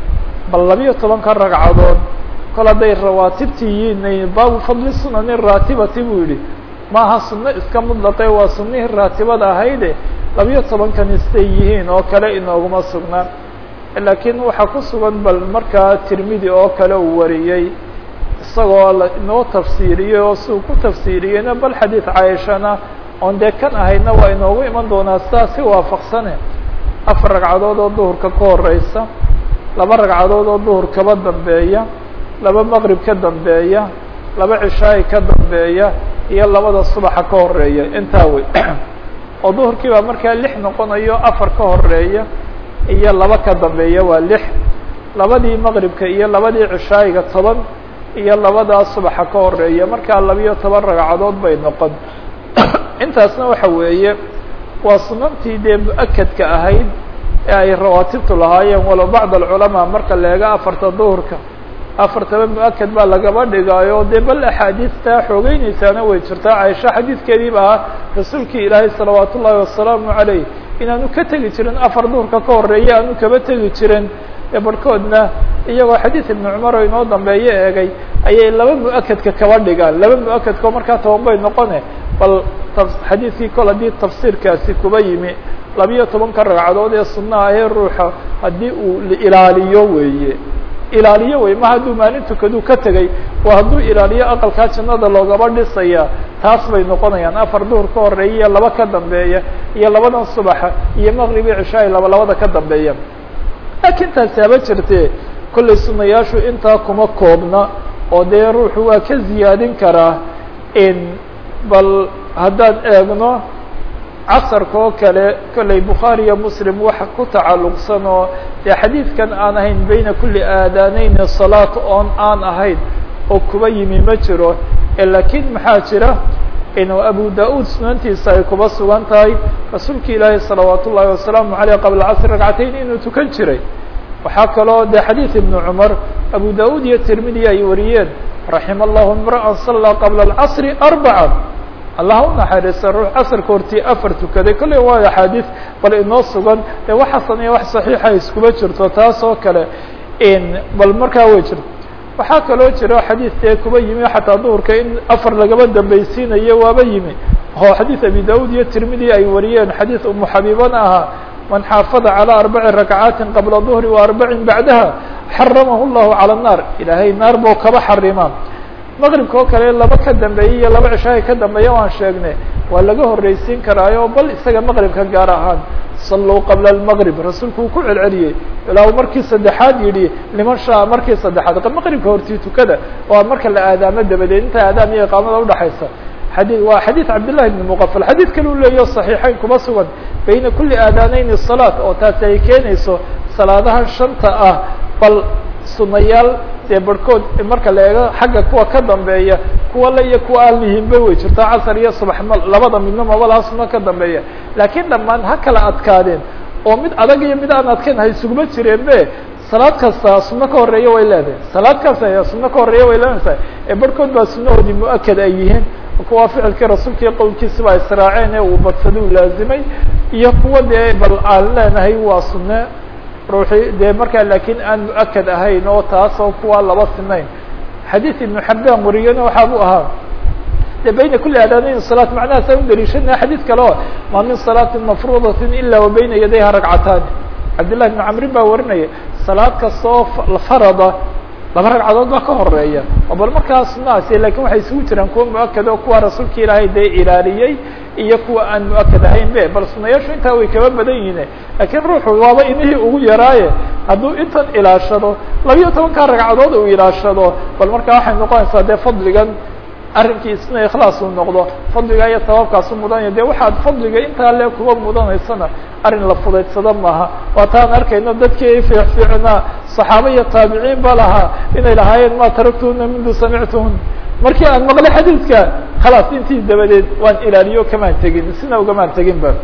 bal labiyo tobanka ragcadood kol hadday rawaatibti yihiin baabu fadli sunani raatibati buu yihi maaha sunno iska mudlaqe waa sunnihii raatibada ahayde labiyo tobankani siday yihiin oo kale inooguma sugna laakiin waxaa ku sugan bal markaa tirmidi oo kale uu wariyey isagoo la inoo tafsiiriyey oo siuu ku tafsiiriyeyna bal xadiid caaishana oon dee kan ahaydna waa inoogu iman doonaa sidaa si waafaqsane afar ragcadood oo duhurka ka horeysa laba ragcadood oo duhur kaba dambeeya laba maqrib ka dambeeya laba cishaay ka dambeeya iyo labada subaxa ka horeeya intaa wey oo duhurkii baa markaa lix noqonayo afar ka horeeya iyo laba ka dambeeya waa lix labadii maqribka iyo labadii cishaayiga toban iyo labadaa subaxa ka horeeya markaa labiyo toban ragcadood bay noqon intaasna waxa weeye waa sunantii dee mu-akadka ahayd ee ay rawaatibtu lahaayeen walow bacd alculamaa marka la eego afarta duhurka afartaba mu-akad baa lagaba dhigaayo dee bal axaadiistaa xoogeyneysaana way jirtaa caaisha xadiidkeediiba ahaa rasuulkii ilaahay salawaat ullaahi wasalaamu calayh inaanu ka tegi jirin afar duhurka ka horeeya aanu kaba tegi jirin ee barhkoodna iyagoo xadiid ibnu cumar oo inoo dambeeyo eegay ayay laba mu-akadka kaba dhigaan laba mu-akadkao markaa toban bay noqone bal xadiidkii kol haddii tafsiirkaasi kuba yimi labiyo tobanka ragcadood ee sunnaha ahee ruuxa haddii uu ilaaliyo weeye ilaaliyo wey ma hadduu maalin tukaduu ka tegay oo hadduu ilaaliyo aqalkaa jannada loogaba dhisaya taas bay noqonayaan afar duhur ka horeeya iyo laba ka dambeeya iyo labadan subaxa iyo maqribi cishaay laba labada ka dambeeya laakiin taasi haba jirtee kollay sunayaashu intaa kuma koobna oo dee ruuxu waa ka ziyaadin karaa in bal haddaan eegno casarka oo kale kollay bukhaari iyo muslim waxa ku tacalluqsan oo dee xadiidkan aan ahayn bayna kulli aadaaneyni salaat oon aan ahayn oo kuba yimi ma jiro laakiin maxaa jira inuu abu da-uud sunantiisa ay kuba sugan tahay rasuulka ilaahi salawaat ullaahi wasalaamu aleyh qabla casr ragcatayn inuu tukan jiray waxaa kaloo de xadiid ibnu cumar abu da-uud iyo tirmidi ay wariyeen raxima allahu imra'an sallaa qabla alcasri arbaca allah u naxariista ruux casarka hortii afar tukaday kolley waa axaadiis bal inoo sugan ee wax xasan iyo wax saxiixa iskuba jirto taas oo kale bal markaa way jirto waxaa kaloo jiro xadiid dee kuba yimi xataa duhurka in afar lagaba dambaysiinayo waaba yimi oo xadiid abi da-uud iyo tirmidi ay wariyeen xadiid umu xabiibana ahaa man xaafada calى arbaci rakcaatin qabla duhri wa arbacin bacdaha xaramahu llahu calى الnaar ilaahay naar buu kaba xarimaa maqribka oo kale laba ka dambeeyey iyo laba cishahay ka dambeeya waan sheegnay waa laga horreysiin karaayo bal isaga maqribka gaar ahaan salluu qabla almaqrib rasuulku uu ku celceliyey ilaa uu markii saddexaad yidhi liman shaa markii saddexaad maqribka hortii tukada waa marka la aadaamo dabadeed inta aadaam iyo iqaamada udhaxaysa xadii waa xadiid cabdillahi bni muqafal xadiid kale u leeyaho saxiixeyn kuma sugan bayna kuli aadaaneyni salaat oo taasi ay keenayso salaadaha shanta ah bal sunayaal dee barhkood marka la eego xagga kuwa ka dambeeya kuwa le iyo kuwa aan lihinba way jirtaa casar iyo subax ma labada midna mabalaha suno ka dambeeya laakiin dhammaan ha kala adkaadeen oo mid adag iyo mid aan adkayn hay suguma jireen be salaad kasta suno ka horeeya way leedahay salaad kasta suno ka horeeya way leedahay ee barhkood baa sunahoodii mu-akad ay yihiin kuwa ficilkii rasuulka iyo qowlkiisaba israaceen ee uu badsada u laazimay iyo kuwa dee bal aan leenahay waa sune ruuxii dee markaa laakiin aan mu-akad ahayn oo taasoo kuwa laba sinayn xadiid ibnu xabaan wariyana waxaa buu ahaa de bayna kuli aadaanayn salaat macnahaas aan u daliishanaya xadiid kale o maa min salaatin mafruudatin ila wa bayna yadayha ragcataani cabdillahi bn camrin baa warinaya salaad kastoo farada laba ragcadood baa ka horeeya oo bal markaa sunahaasi lakin waxay isugu jiraan kuwa mu-akad oo kuwa rasuulka ilaahay dee ilaaliyey iyo kuwa aan mu-akad ahayn be bal sunayaashu intaa way kaba badan yihiin lakiin ruuxu waaba inihii ugu yaraaye hadduu intan ilaashado labiyo tobankaa ragcadood uu ilaashado bal markaa waxay noqonaysaa dee fadligan arrinkii isna ikhlaas uu noqdo fadliga iyo sababkaasu mudanaya de waxaad fadliga intaa le kuba mudanaysana arrin la fudaydsado maaha waataan arkayno dadkii fiicfiicnaa saxaaba iyo taabiciin ba lahaa inay lahaayeen ma taraktuna mundu samictuhun markii aan maqlay xadiidka khalaas intii dabadeed waan ilaaliyo kamaan tegin sina ugamaan tegin ba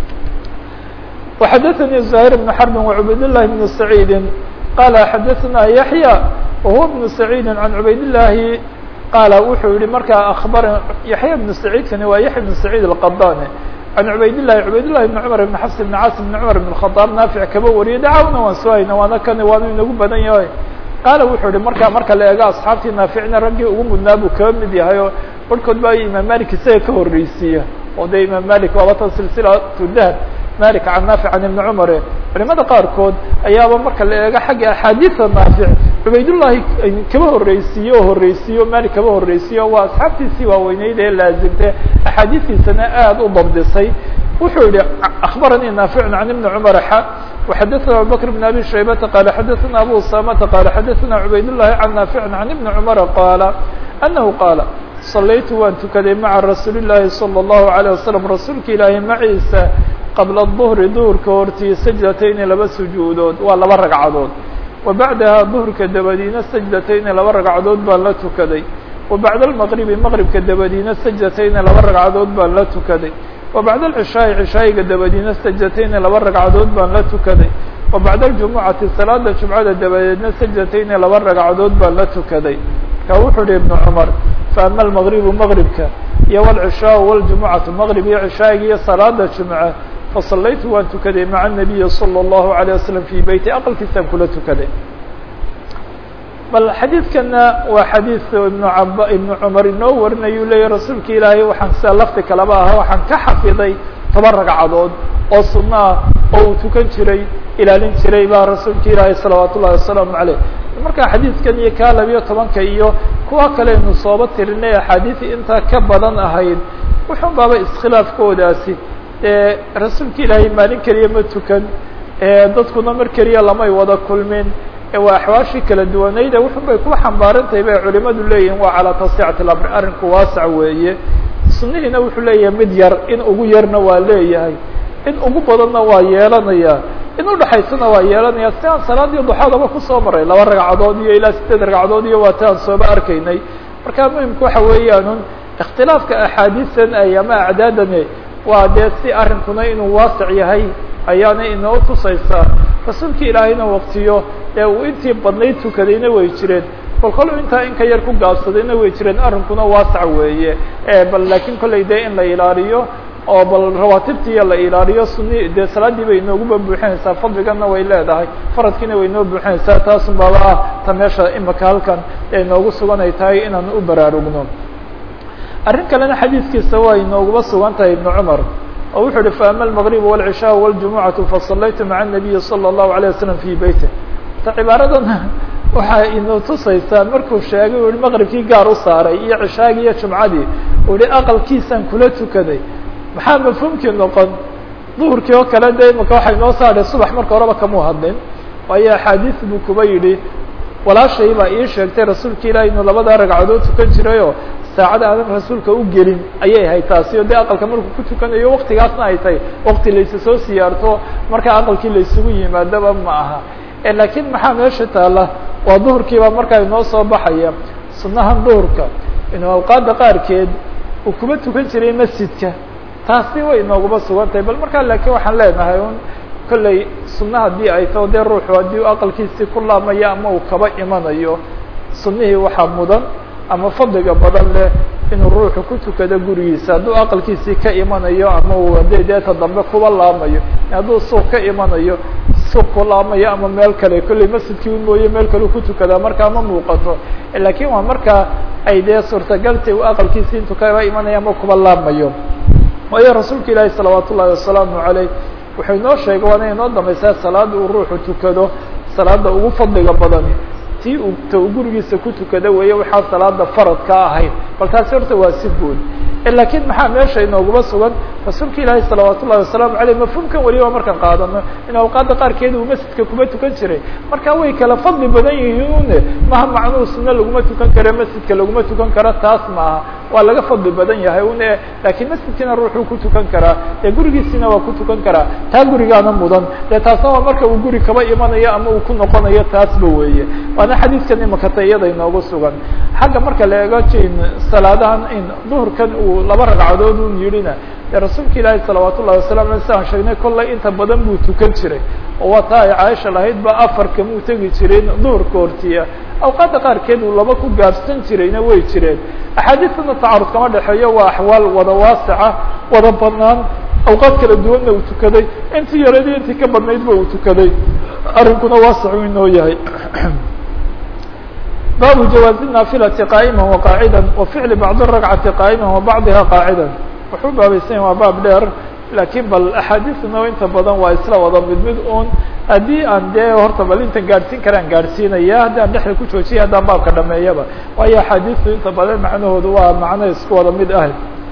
وxadaثnي زهير بن حرب وعubayd اللhi بن سعيid qala xadaثna yaحyى وهuwa بن سعيid عan عubayd اللahi qaala wuxuu yihi markaa abar yaحya بن سعيidkani waa yaحya بن سعيid الqadاne عan عubayd لlahi عubayd لlahi بن cمر بن xفs بن cاص بن cمر بن الخطاab naafiع kaba wariyay dacawna waan soo hayna waana kani waanu inagu badan yahay qaala wuxuu yihi markaa marka la eego asxaabtii naaficna raggii ugu mudnaa buu kaba mid yahay oo barhkood baa imaam malik isaga ka horreysiiya oo de imaam malik waaba tan silsilatu dahab malik can naafic can ibni cumare culimada qaarkood ayaaba marka la eego xagga axaadiida naafic cubaydullahi kaba horreysiiye oo horreysiiye o malik kaba horreysiiye o waa asxaabtiisii waaweyneyd ee laazimtay axaadiistiisana aada u dabdisay wuxuu yihi akbaranii naaficun can ibni cumar xa وxadaثna abubakr بn abi shaybata qala xadaثna abu usamata qala xadaثna cubayd الlahi can naaficin can ibni cumara qaala anahu qaala صalaytu waan tukaday maca rasuuli الlahi salى الlahu عalيه wasalam rasuulka ilaahi maciisa qabla الظhri duhurka hortii sajdatayni laba sujuudood waa laba ragcadood wa bacdaha duhurka dabadiina sajdatayni laba ragcadood baan la tukaday wa bacda اlmaqribi maqribka dabadiina sajdatayni laba ragcadood baan la tukaday wa bacda alcishaa'i cishaayiga dabadiina sajdatayni laba ragcadood baan la tukaday wa bacda aljumucati salaada jumcada dabadeedna sajdatayni laba ragcadood baan la tukaday marka wuxuu yihi ibnu cumar faama almaqribu maqribka iyo walcishaau waljumucatu maqrib iyo cishaayiga iyo salaada jumca fasallaytu waan tukaday maca anabiyi salى اllahu عalيه wasalam fii beyti aqalkiisaan kula tukaday bal xadiidkana waa xadiid ibnu ab ibnu cumar inoo warinayuu leeyahy rasuulka ilaahay waxaan sida lafti kaleba ahaa waxaan ka xafiday toban ragcadood oo sunno ah oo uu tukan jiray ilaalin jiray baa rasuulka ilaahay salawaat ullahi wasalaamu caleyh markaa xadiidkan iyo kaa labiyo tobanka iyo kuwa kaleynu sooba tirinay axaadiisi intaa ka badan ahayd wuxun baaba iskhilaafkoodaasi ee rasuulka ilaahay maalin keliya ma tukan dadkuna mar keliya lamay wada kulmin waa axwaashii kala duwanayda wuxun bay ku xambaarantahay bay culimadu leeyihin waa calaa tasicati lamri arrinku waasac weeye sunnihiina wuxuu leeyahay mid yar in ugu yarna waa leeyahay in ugu badanna waa yeelanaya in udhaxaysana waa yeelanaya si aan salaadii duxadaba kusoo maray laba ragcadood iyo ilaa sideed ragcadood iyo waata aan sooba arkaynay marka muhimku waxa weeyaanun ikhtilaafka axaadiistan ay ama acdaadani waa dee si arrinkuna inuu waasac yahay ayaana inoo tusaysaa rasuulka ilaahayna waktiyo ee uu intii badnayd tukadayna way jireen kol kol intaa in ka yar ku gaabsadayna way jireen arrinkuna waasac weeye bal laakiin kollay dee in la ilaaliyo oo bal rawaatibtiiya la ilaaliyo suni dee salaaddii bay inooguba buuxinaysaa fadligana way leedahay faradkiina way inoo buuxinaysaa taasun baaba ah ta meesha imika halkan ee inoogu sugan ay tahay inaan u baraarugno arrin kalena xadiidkiisa waa inooguba sugan tahay ibnu cumar oo wuxuu uhi faama almaqrib wاlcishaa wاljumucatu fasalaytu maca الnabiyi salى الlahu عalيه wasalam fii beyti ta cibaaradan waxaa inu tusaysaa markuu sheegay u hi maqribkii gaar u saaray iyo cishaagii iyo jumcadii uu hi aqalkiisaan kula tukaday maxaa mafhuumkii noqon duhurkii oo kale de imaka waxay noo saadhay subax marka horeba kamuu hadlin waayo axaadiis buu kuba yidhi walaashay baa ii sheegtay rasuulka ilahi inuu labadaa ragcadood tukan jirayoo saacada aadan rasuulka u gelin ayay ahayd taasi o de aqalka markuu ku tukanayo waktigaasna ay tahay wakti laysa soo siyaarto markaa aqalkii laysugu yimaadaba ma aha laakiin maxaa meesha taala waa duhurkiiba markaa inoo soo baxaya sunahan duhurka inuu awqaada qaarkeed uu kuba tukan jiray masjidka taasi way inooguba sugan tahay bal markaa laakiin waxaan leenahay un kolley sunna haddii ay tao dee ruuxu haddii u aqalkiisii ku laamayo ama uu kaba imanayo sunnihii waxaa mudan ama fadliga badan leh inuu ruuxu ku tukado gurigiisa hadduu aqalkiisii ka imanayo ama uu hadee deeta dambe kuba laamayo hadduu suuq ka imanayo suuq ku laamayo ama meel kale kolley masjidkii u mooye meel kale ku tukadaa markaa ma muuqato laakiin waa markaa ay dee suurtagaltay u aqalkiisi intuu kaga imanaya ama kuba laabmayo waayo rasuulka ilaahi salawaat ullahi wasalaamu caleyh wuxuu inoo sheegay waana inoo dambaysaa salaada uu ruuxu tukado salaada ugu fadliga badani tii uu ta uu gurigiisa ku tukada weeye waxaa salaada faradka ahayd bal taasi horta waa si guud lakiin maxaa meesha inooguma sugan rasuulka ilaahi salawaat ullahi wasalaamu aleyh mafhuumkan weliba markaan qaadano in awqaada qaarkeeda uu masjidka kuma tukan jiray marka way kala fadli badan yihiine maha macnuhu sunno laguma tukan karo masjidka laguma tukan karo taas maaha waa laga fadli badan yahay une laakiin masjidkiina ruuxuu ku tukan karaa dee gurigiisina waa ku tukan karaa taa gurigaana mudan dee taasna waa marka uu guri kaba imanayo ama uu ku noqonayo taasba weeye waana xadiidkan imakata iyada inoogu sugan xagga marka la eego jin salaadahan in duhurkan uu laba ragcadood un yidhina dee rasuulka ilaahi salawaat ullahi wasalam ale siaan sheegnay kollay inta badan buu tukan jiray oo waa taa ay caaisha lahayd ba afar kamuu tegi jireen duhurka hortiya awqaadda qaarkeed uu laba ku gaabsan jirayna way jireen axaadiistana tacarud kama dhexeeyo waa axwaal wada waasica wada banaan awqaad kala duwanna uu tukaday intii yareed iyo intii ka badnaydba uu tukaday arrinkuna waasicu inoo yahay baabu jawaazi naafilati qaa'ima waqaacida wa ficli bacdi ragcati qaa'ima wa bacdiha qaacida wuxuu baabaysan waa baab dheer laakiin bal axaadiisna inta badan waa isla wada mid mid un haddii aan dee horta bal intan gaadhsiin karaan gaadhsiinaya haddii aan dhexda ku joojiya haddaan baabka dhameeyaba waayo axaadiistu inta badan macnahoodu waa macno isku wada mid ah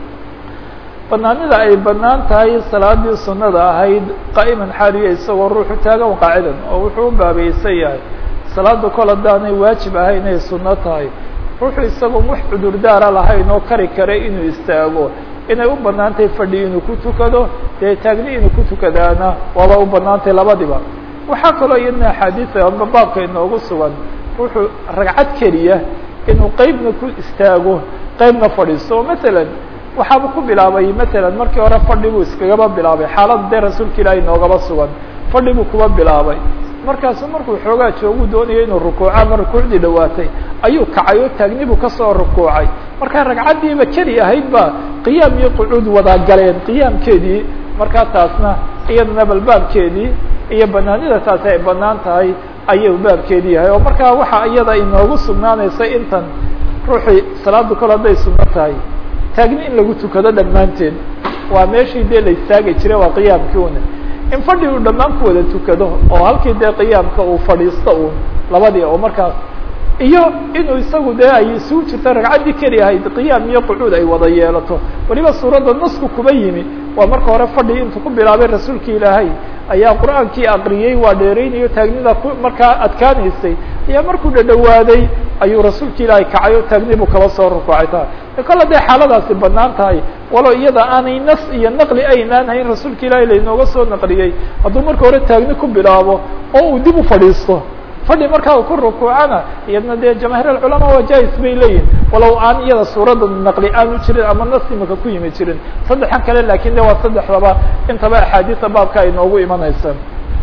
banaanida ay banaan tahay salaadii sunada ahayd qaa'iman xaaliya isagoo ruuxu taagan qaacidan oo wuxuu u baabaysan yahay salaada kol haddaanay waajib ahay inay sunno tahay ruuxu isagoo wax cudurdaara lahayn oo kari kare inuu istaago inay u banaan tahay fadhi inuu ku tukado dee taagni inuu ku tukadaana waaba u banaan tahay labadiba waxaa kaloo iyadna axaadiisa amba baabka inoogu sugan ruuxuu ragcad keliya inuu qeybna ku istaago qeybna fadhiisto oo masalan waxaaba ku bilaabay masalan markii hore fadhi buu iskagaba bilaabay xaalada dee rasuulka ilaahay noogaba sugan fadhi buu kuba bilaabay markaasu markuu xoogaa joogu doonayo inuu rukuuco ama rukuucdii dhawaatay ayuu kacay oo taagni buu kasoo rukuucay markaa ragcaddiiba keli ahayd ba qiyaam iyo qucuud wadaa galeen qiyaamkeedii markaa taasna iyadana bal baabkeedii iyo banaanida taasi ay banaan tahay ayuu baabkeedii yahay oo markaa waxa iyada inoogu sugnaanaysa intan ruuxii salaada kol hadday sunno tahay taagni in lagu tukado dhammaanteed waa meeshii dee la istaagi jiray waa qiyaamkii una in fadhi uu dhammaan ku wada tukado oo halkii dee qiyaamka uu fadhiisto uun labadii oo markaas iyo inuu isagu dee ay isugu jirta ragcaddii keli ahayd qiyaam iyo qucuud ay wada yeelato weliba suuradda nasku kuba yimi waa marka hore fadhi intuu ku bilaabay rasuulka ilaahay ayaa qur-aankii aqriyey waa dheereynayo taagnida ku markaa adkaanaysay ayaa markuu dhadhawaaday ayuu rasuulka ilaahay kacay oo taagni buu kaba soo rukuucay tahay kol hadday xaaladaasi banaan tahay walo iyada aanay nas iyo naqli aynaan hayn rasuulka ilaahay lainooga soo naqliyey hadduu marka hore taagni ku bilaabo oo uu dib u fadhiisto fadhi markaa uu ku rukuucana iyadna dee jamaahiir alculamaa waa jais bay leeyihin walow aan iyada suuradda naqli aanu jirin ama nas imaka ku yimi jirin saddexan kale lakin de waa saddexdaba intaba axaadiisa baabka ay noogu imanaysa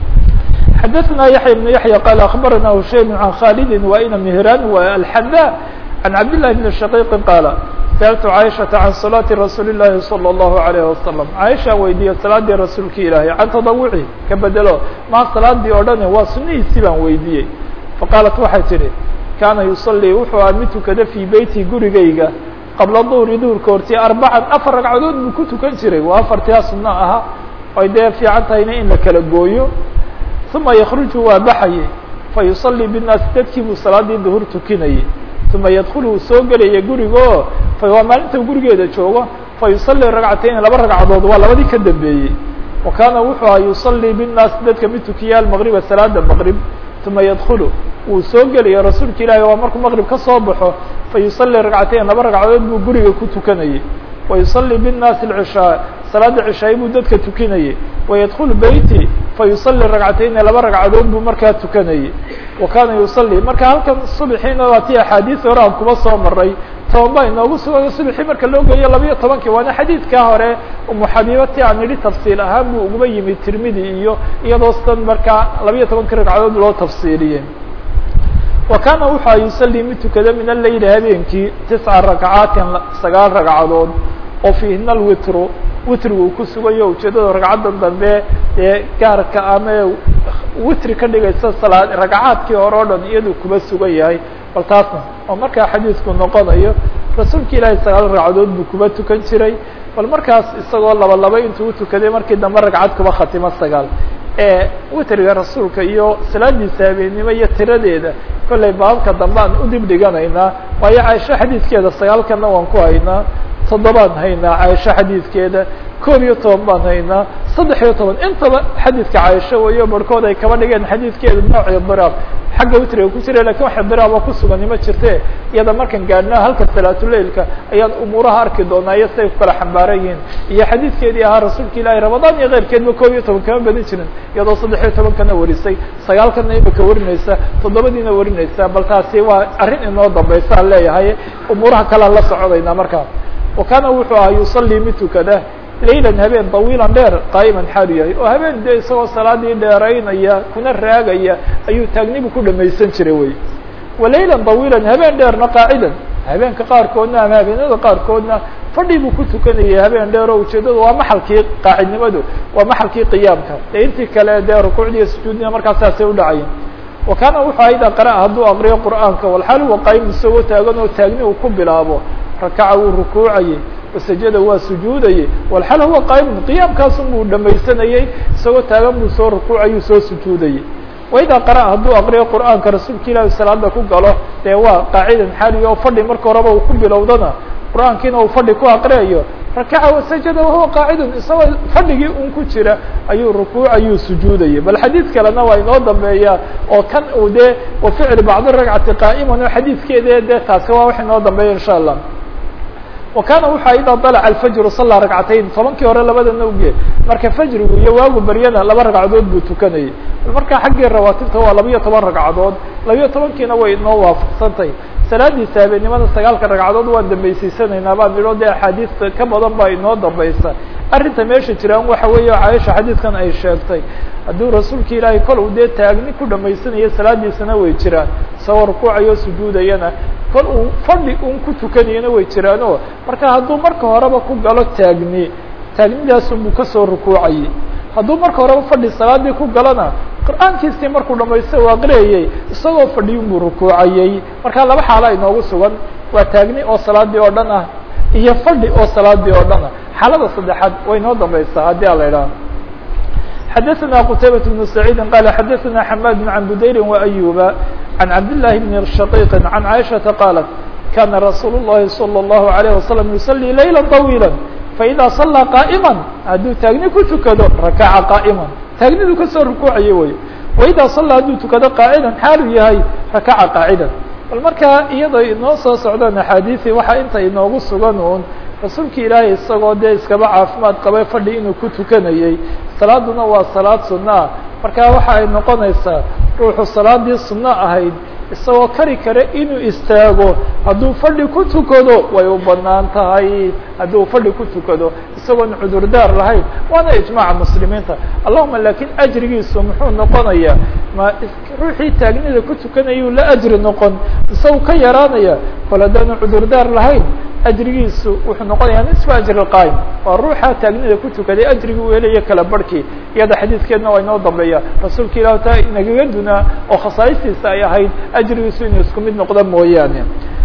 xadaثna yaحya بن yaحya qal aخbarana hushaym عan khalidi waina mihran alxada عan cabd لlahi بn shaqiqi qaala sأltu caiشhaةa can salaati rasuuli الlahi salى الlahu عalيه wasalam caiشha weydiiye salaadii rasuulki ilaahay can tadawuci ka bedelo maa salaadii oo dhani waa sunihiisii baan weydiiyey faqaalat waxay tidhi kaana yusalii wuxuu a mid tukada fii beyti gurigayga qabla duhri duhurka hortii arbacan afar ragcadood buu ku tukan jiray waa afartia sunno ahaa ay dee fiican tahayna in la kala gooyo uma yakruju waa baxayay fa yusalii bالnaasi dadkii buu salaadii duhur tukinayay uma yadkulu uu soo gelaya gurigo waa maalinta gurigeeda joogo fa yusalii ragcatayn laba ragcadood waa labadii ka dambeeyey wa kaana wuxuu aha yusalii bالnaasi dadka mid tukiya almaqriba salaada maqrib uma yadkulu wuu soo gelaya rasuulka ilaahi waa markuu maqrib ka soo baxo fa yusalii ragcatayn laba ragcadood buu guriga ku tukanayay wa yusalii bالnaasi اcishaa salaada cishaay buu dadka tukinayay wayadkulu beyti fa yusalii ragcatayn laba ragcadood buu markaa tukanayay wa kaana yusalii marka halkan subxiina waa tii axaadiis hore aan kuba soo maray toban baa inoogu sugan subxii marka loo geeyo labayo tobankii waana xadiidkaa hore umu xabiiba ti aan nidhi tafsiil ahaan buu uguba yimi tirmidi iyo iyadoo sidan markaa labayo tobankii ragcadood loo tafsiiliyey wa kaana wuxua yusalii mid tukada min aleyli habeenkii tisca rakcaatin sagaal ragcadood oo fiihina alwitru witrigu uu ku sugayo ujeedada ragcaddan dambe ee gaarka ama witri ka dhigaysa salaad ragcaadkii hore o dhan iyaduu kuba sugan yahay bal taasna oo markaa xadiisku noqonayo rasuulka ilaahay sagaal ragcadood buu kuba tukan jiray bal markaas isagoo laba laba intuu utukaday markii dambe ragcad kuba khatimo sagaal ee witriga rasuulka iyo salaadiisa habeennimo iyo tiradeeda kollay baabka dambe aan udib dhiganaynaa waayo caaisho xadiidkeeda sagaalkana waan ku haynaa toddobaan haynaa caaisho xadiidkeeda koob iyo toban baan haynaa saddex iyo toban intaba xadiidka caaisho weyo barhkood ay kaba dhigeen xadiidkeeda nooc idiraab xagga witriga ku jira lakin wax idiraaba kusugani ma jirte iyada markan gaadhnaa halka salaatuleilka ayaan umuuraha arki doonaa iyo siday ku kala xambaaran yihiin iyo xadiidkeedii ahaa rasuulka ilaahi ramadaan iyo keyrkeedba koob iyo toban kama badin jirin iyadoo saddex iyo tobankana warisay sagaalkana imika warinaysa toddobadiina warinaysa bal taasi waa arrin inoo dambaysa aan leeyahay umuuraha kalean la soconaynaa markaa wa kaana wuxuu ahaa yusalii mid tukada laylan habeen طawiilan dheer qaa'iman xaalu yahay oo habeen de isagoo salaadii dheeraynaya kuna raagaya ayuu taagnibu ku dhamaysan jiray wey walaylan طawiilan habeen dheerna qaacidan habeenka qaarkoodna ama habeenada qaarkoodna fadhi buu ku tukanayay habeen dheer oo ujeedadu waa maxalkii qaacidnimadu waa maxalkii qiyaamka dee intii kale dee rukuucdiiyo sujuudina markaas saasay udhacayen wa kaana wuxuu ahaa ida qara'a hadduu aqriyo qur'aanka walxaal huwa qaayim isagoo taagan oo taagni uu ku bilaabo rakaca wuu rukuucayey wasajada waa sujuudayey walxal huwa qaa'imun qiyaamkaasun buu dhamaysanayey isagoo taagan buu soo rukuucayuu soo sujuudayey waidaa qara'a hadduu aqriyo qur'aanka rasuulka ilaahi salaada ku galo dee waa qaacidan xaaliga oo fadhi marka horeba uu ku bilowdana qur'aankiina uu fadhi ku aqriyayo rakaca wasajada wahuwa qaacidun isagoo fadhigii un ku jira ayuu rukuucayuu sujuudayay bal xadiid kalena waa inoo dambeeyaa oo kan uu dee wa ficli bacdi ragcati qaa'iman oo xadiidkeede dee taasi waa wax inoo dambeeya insha allah wa kaana wuxua idaa dalaca alfajru sallaa ragcatayn tobankii hore labadana uge marka fajrigu iyo waagu baryana laba ragcadood buu tukanayay marka xaggii rawaatibta waa labiyo toban ragcadood labiyo tobankiina way inoo waafaqsantay salaadiisa habeennimada sagaalka ragcadood waan dambaysiisanaynaa baan idho dee axaadiista ka badan baa inoo dambaysa arrinta meesha jiraan waxa weeye caaisha xadiidkan ay sheegtay hadduu rasuulka ilaahay kol uu dee taagni ku dhamaysanayo salaadiisana way jiraan isagoo rukuucayo sujuudayana kol uu fadhi un ku tukanayana way jiraano marka hadduu marka horeba ku galo taagni taagnidaasunbuu kasoo rukuucayay hadduu marka horeba fadhi salaadii ku galona qur'aankiisii markuu dhamaysta u aqriyayey isagoo fadhiyun buu rukuucayey marka laba xaala inoogu sugan waa taagni oo salaadii oo dhan ah iyo fadhi oo salaadii oo dhan ah xaalada saddexaad way inoo dambaysaa haddii a la idhaha xadaثna qtaybaة بن سacيidi qal xadaثna xmad عan budayri وأyuba عan cabdالlahi بn shaqiiqi عan caiشhaةa qaalat kana rasuul الlahi slى الlahu عalيه waslم yuصلي layla طawيilا faإida صalىa qاa'ma hadduu taagni ku tukado rakaca qاa'ma taagnidu kasoo rukuucayo wey waida صalىa hadduu tukado qaacidan xaalu yahay rakaca qaacida bal markaa iyadoo inoo soo socdaan axaadiثii waxaa inta inoogu sugan un rasuulka ilaahay isagoo dee iskaba caafimaad qabay fadhi inuu ku tukanayey salaaduna waa salaad sunno ah marka waxa ay noqonaysaa ruuxu salaadii sunno ahayd isagoo kari kare inuu istaago hadduu fadhi ku tukado way u banaan tahay hadduu fadhi ku tukado isagoon cudurdaar lahayn waana ijmaaca muslimiinta allahuma laakiin ajrigiisu muxuu noqonayaa ma ruuxii taagnida ku tukanayuu la ajri noqon isagu ka yaraanaya kol haddaanu cudurdaar lahayn ajrigiisu wuxuu noqonayaa nisfa ajri qaayim waa ruuxa taagnida ku tukaday ajrigii uu helayo kala barhkii iyada xadiidkeedna waa inoo dambeeya rasuulka ilah taa inagaga dunaa oo khasaa'istiisa ay ahayd ajrigiisu inuu isku mid noqdo mooyaane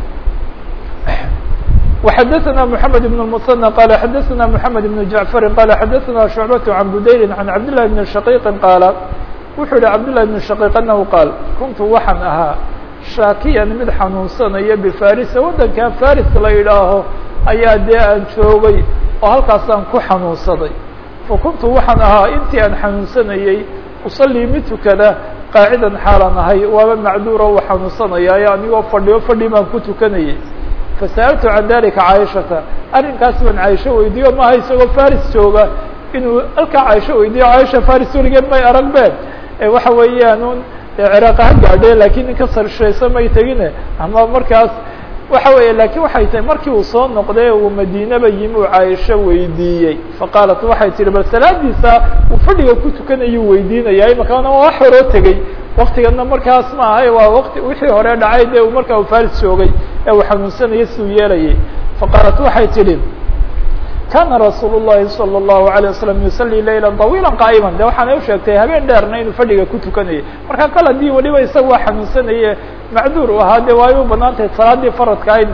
وxadثna محamed بن المثنى qال xadثna محamed بن جعفr qال xadثna شhuعبة عن budayri عan cabd للhi بن شhقيq qاala wuxuu yihi cabd للhi بن شhقيq anhu qaal kuntu waxaan ahaa shaakiyan mid xanuunsanaya bifarisa waddankaa faris la yidhaaho ayaa dee aan joogay oo halkaasaan ku xanuunsaday fakuntu waxaan ahaa intii aan xanuunsanayey usalii mid tukada qaacidan xaalan ahay waaba macduura u xanuunsanayaayo anigoo fadhiyo fadhi baan ku tukanayay fasa'altu can dalika caaishata arrinkaas baan caaisho weydiiyo maaha isagoo faris jooga inuu halkaa caaisho weydiiyo caaisha faris weligeed may arag been waxa weeyaan ciraaq ha gaadhe lakiin ninka sarshaysa may tegine ama markaas waxa weeye lakin waxay tahay markii uu soo noqday uu madiinaba yimi uu caaisho weydiiyey faqaalat waxay tihi bal salaadiisa uu fadhiga ku tukanayuu weydiinaya imakaana waa wax horoo tegey waktigana markaas ma ahay waa wati wixii hore dhacay dee uu markaa uu faris joogay ee uu xanuunsanayay siduu yeelayay faqaalat waxay tidhi kana rasuul الlahi salى الlahu عalيه waslم yusalii layla طawiila qaa'ima de waxaana usheegtay habeen dheerna inuu fadhiga ku tukanayay marka kal haddii weliba isaga waa xanuunsanaye macduur u ahaa de waay u banaan tahay salaadii faradka ahaydna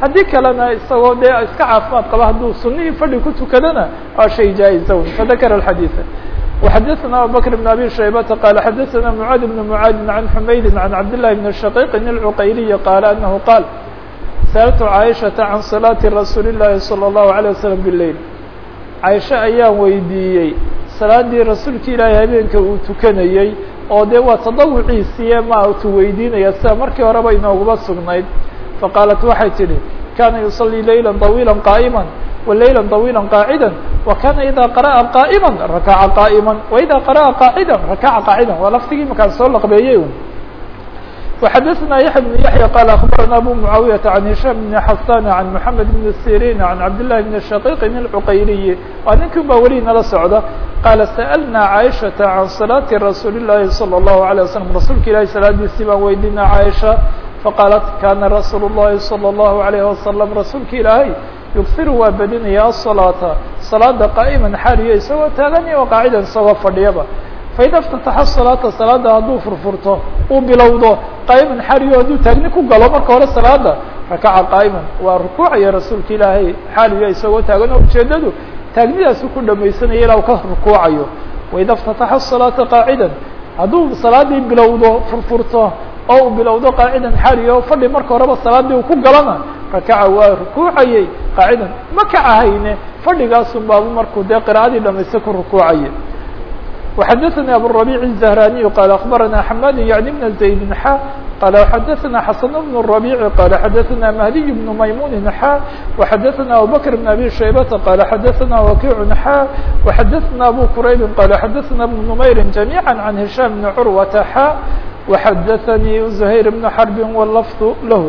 haddii kalena isagoo dee iska caafimaad qaba hadduu sunihii fadhi ku tukadana waa shay jaa-iza fadakara alxadiida وxadثna abubكر بن abي شhaybةa qال xadثna mعاad بن mعاad عن حmaydi عن cabd للhi بن الشhقيq العqayliي qال أنه qاal sألtu cاaشhaةa عan صلاaةi رasuuل الlahi صلى الlه عليه وسلم بالleyl cاaشha ayaan weydiiyey salaadii rasuulki ilaahay habeenka uu tukanayey oo dee waa تaضawuciisiye ma tu weydiinaya sida markii horeba inooguba sugnayd faqaalat waxay tidhi kana yuصلي layla طawيilا qائmا وlayla طawيilا qاacida وkana ida qarأa qائma rakaca qائma وإida qarأa qاacida rakaca qاacida waa laftigii makaan soo laqbeeyey وxadثna yaحya بن yaحyى qال أخbarana abu معaawiyaةa عan هishام بن xasan عan محamed بن sirin عan cabd للhi بن شhقيq العqayliyi waa ninkin ba weli nala socda qaala sأlna caiشhaةa عan صلاaةi rasuuli الlahi صلى الlaه عليه وsلم rasuulka ilahi salaadiisii baan weydina caiشha faqaalat kana rasuul الlahi صلى الlaه عليه وsلم rasuulka ilaahay yughiru waa badinaya aلصalaata salaada qaa'iman xaaliyo isagoo taaganya o qaacidan isagoo fadhiyaba faida اftataxa salaata salaada hadduu furfurto uu bilowdo qaa'iman xaaliyo hadduu taagni ku galo marka hore salaada rakaca qaa'iman waa rukuucaya rasuulka ilaahay xaaliyo isagoo taagan oo ujeedadu taagnidaasu ku dhamaysanaya ilaa u ka rukuucayo waida اftataxa الصalaata qaacidan hadduu salaadii bilowdo furfurto oo uu bilowdo qaacidan xaaliyo fadhi marka horeba salaadii uu ku galana rakaca waa rukuucayey qaacidan ma kacahayne fadhigaasun baabu markuu dee qira'adii dhamaysta ku rukuucaye وxadثnي abالربيع الزهراني qال أخبرنا حماد يعني بن زيد xا qال xadثna حسن بن الربيع qال xadثna مهدي بن ميمون xا وxadثna أبوبكر بن أبي شhيبة qال xadثna وكيع xا وxadثna أبو كرayب qال xadثna بن نمير جميعا عن هiشام بن عروة xا وxadثnي زهير بن حرب واللفظ lah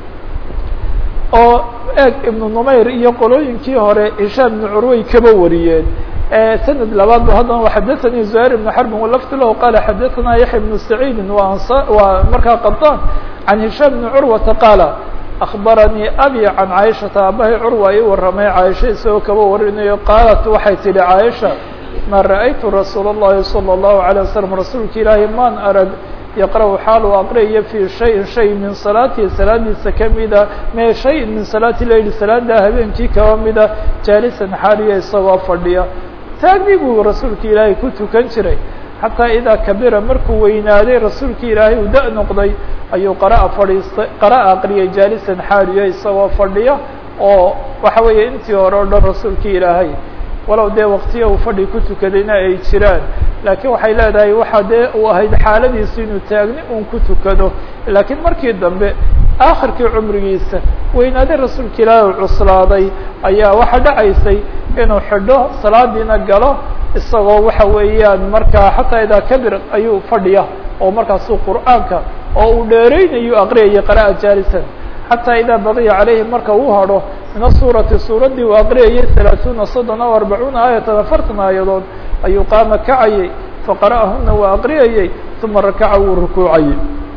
oo eeg iبن نmayr iyo qolooyinkii hore هiشام بن curway kaba wariyeen سند labaad b haddana xadثnي زهير بن حرب ولفظ lah qال xadثna يحيى بن سعيد waa markaa qطاn عن هiشام بن عروة qاaل أخبرنيi أbي عن cاaشhaةa abahay curwa ii waramay cاaشha isagoo kaba warinayo qاaلت waxay tihi cاaشha ma rأytu رasuul الlahi صلى الله عليه وسلم rasuulka ilaahi maan arag yqرأ xaal uu aqriyayo في شhayءin shay min salaatihi salaadiisa kamida me shay min salaati leyl salaada habeenkii kaba mida jaalisan xaaliya isagoo fadhiya taagni buu rasuulka ilaahay ku tukan jiray xataa idaa kabira markuu weynaaday rasuulka ilaahay uu da- noqday ayuu qara'a fadhiistay qara'a aqriyay jaalisan xaaliya isagoo fadhiya oo waxa weeye intii hore o dhan rasuulka ilaahay walow dee waktiya uu fadhi ku tukadayna ay jiraan laakiin waxay leedahay waxaa dee uu ahayd xaaladiisu inuu taagni uun ku tukado laakiin markii dambe aakhirkii cumrigiisa weynaaday rasuulka ilaahi u cuslaaday ayaa waxaa dhacaysay inuu xidho salaadiina galo isagoo waxa weeyaan markaa xataa idaa kabir ayuu fadhiya oo markaasuu qur'aanka oo uu dheereynayu aqriyayay qara'a jaalisan xataa idaa baqiya calayhi marka uu hadho min asuurati suuraddii uu aqriyayay halaaثuuna soddon aw arbacuuna aayatan afartan aayadood ayuu qaama kacayay faqara'ahuna waa aqriyayay uma rakaca wuu rukuucayay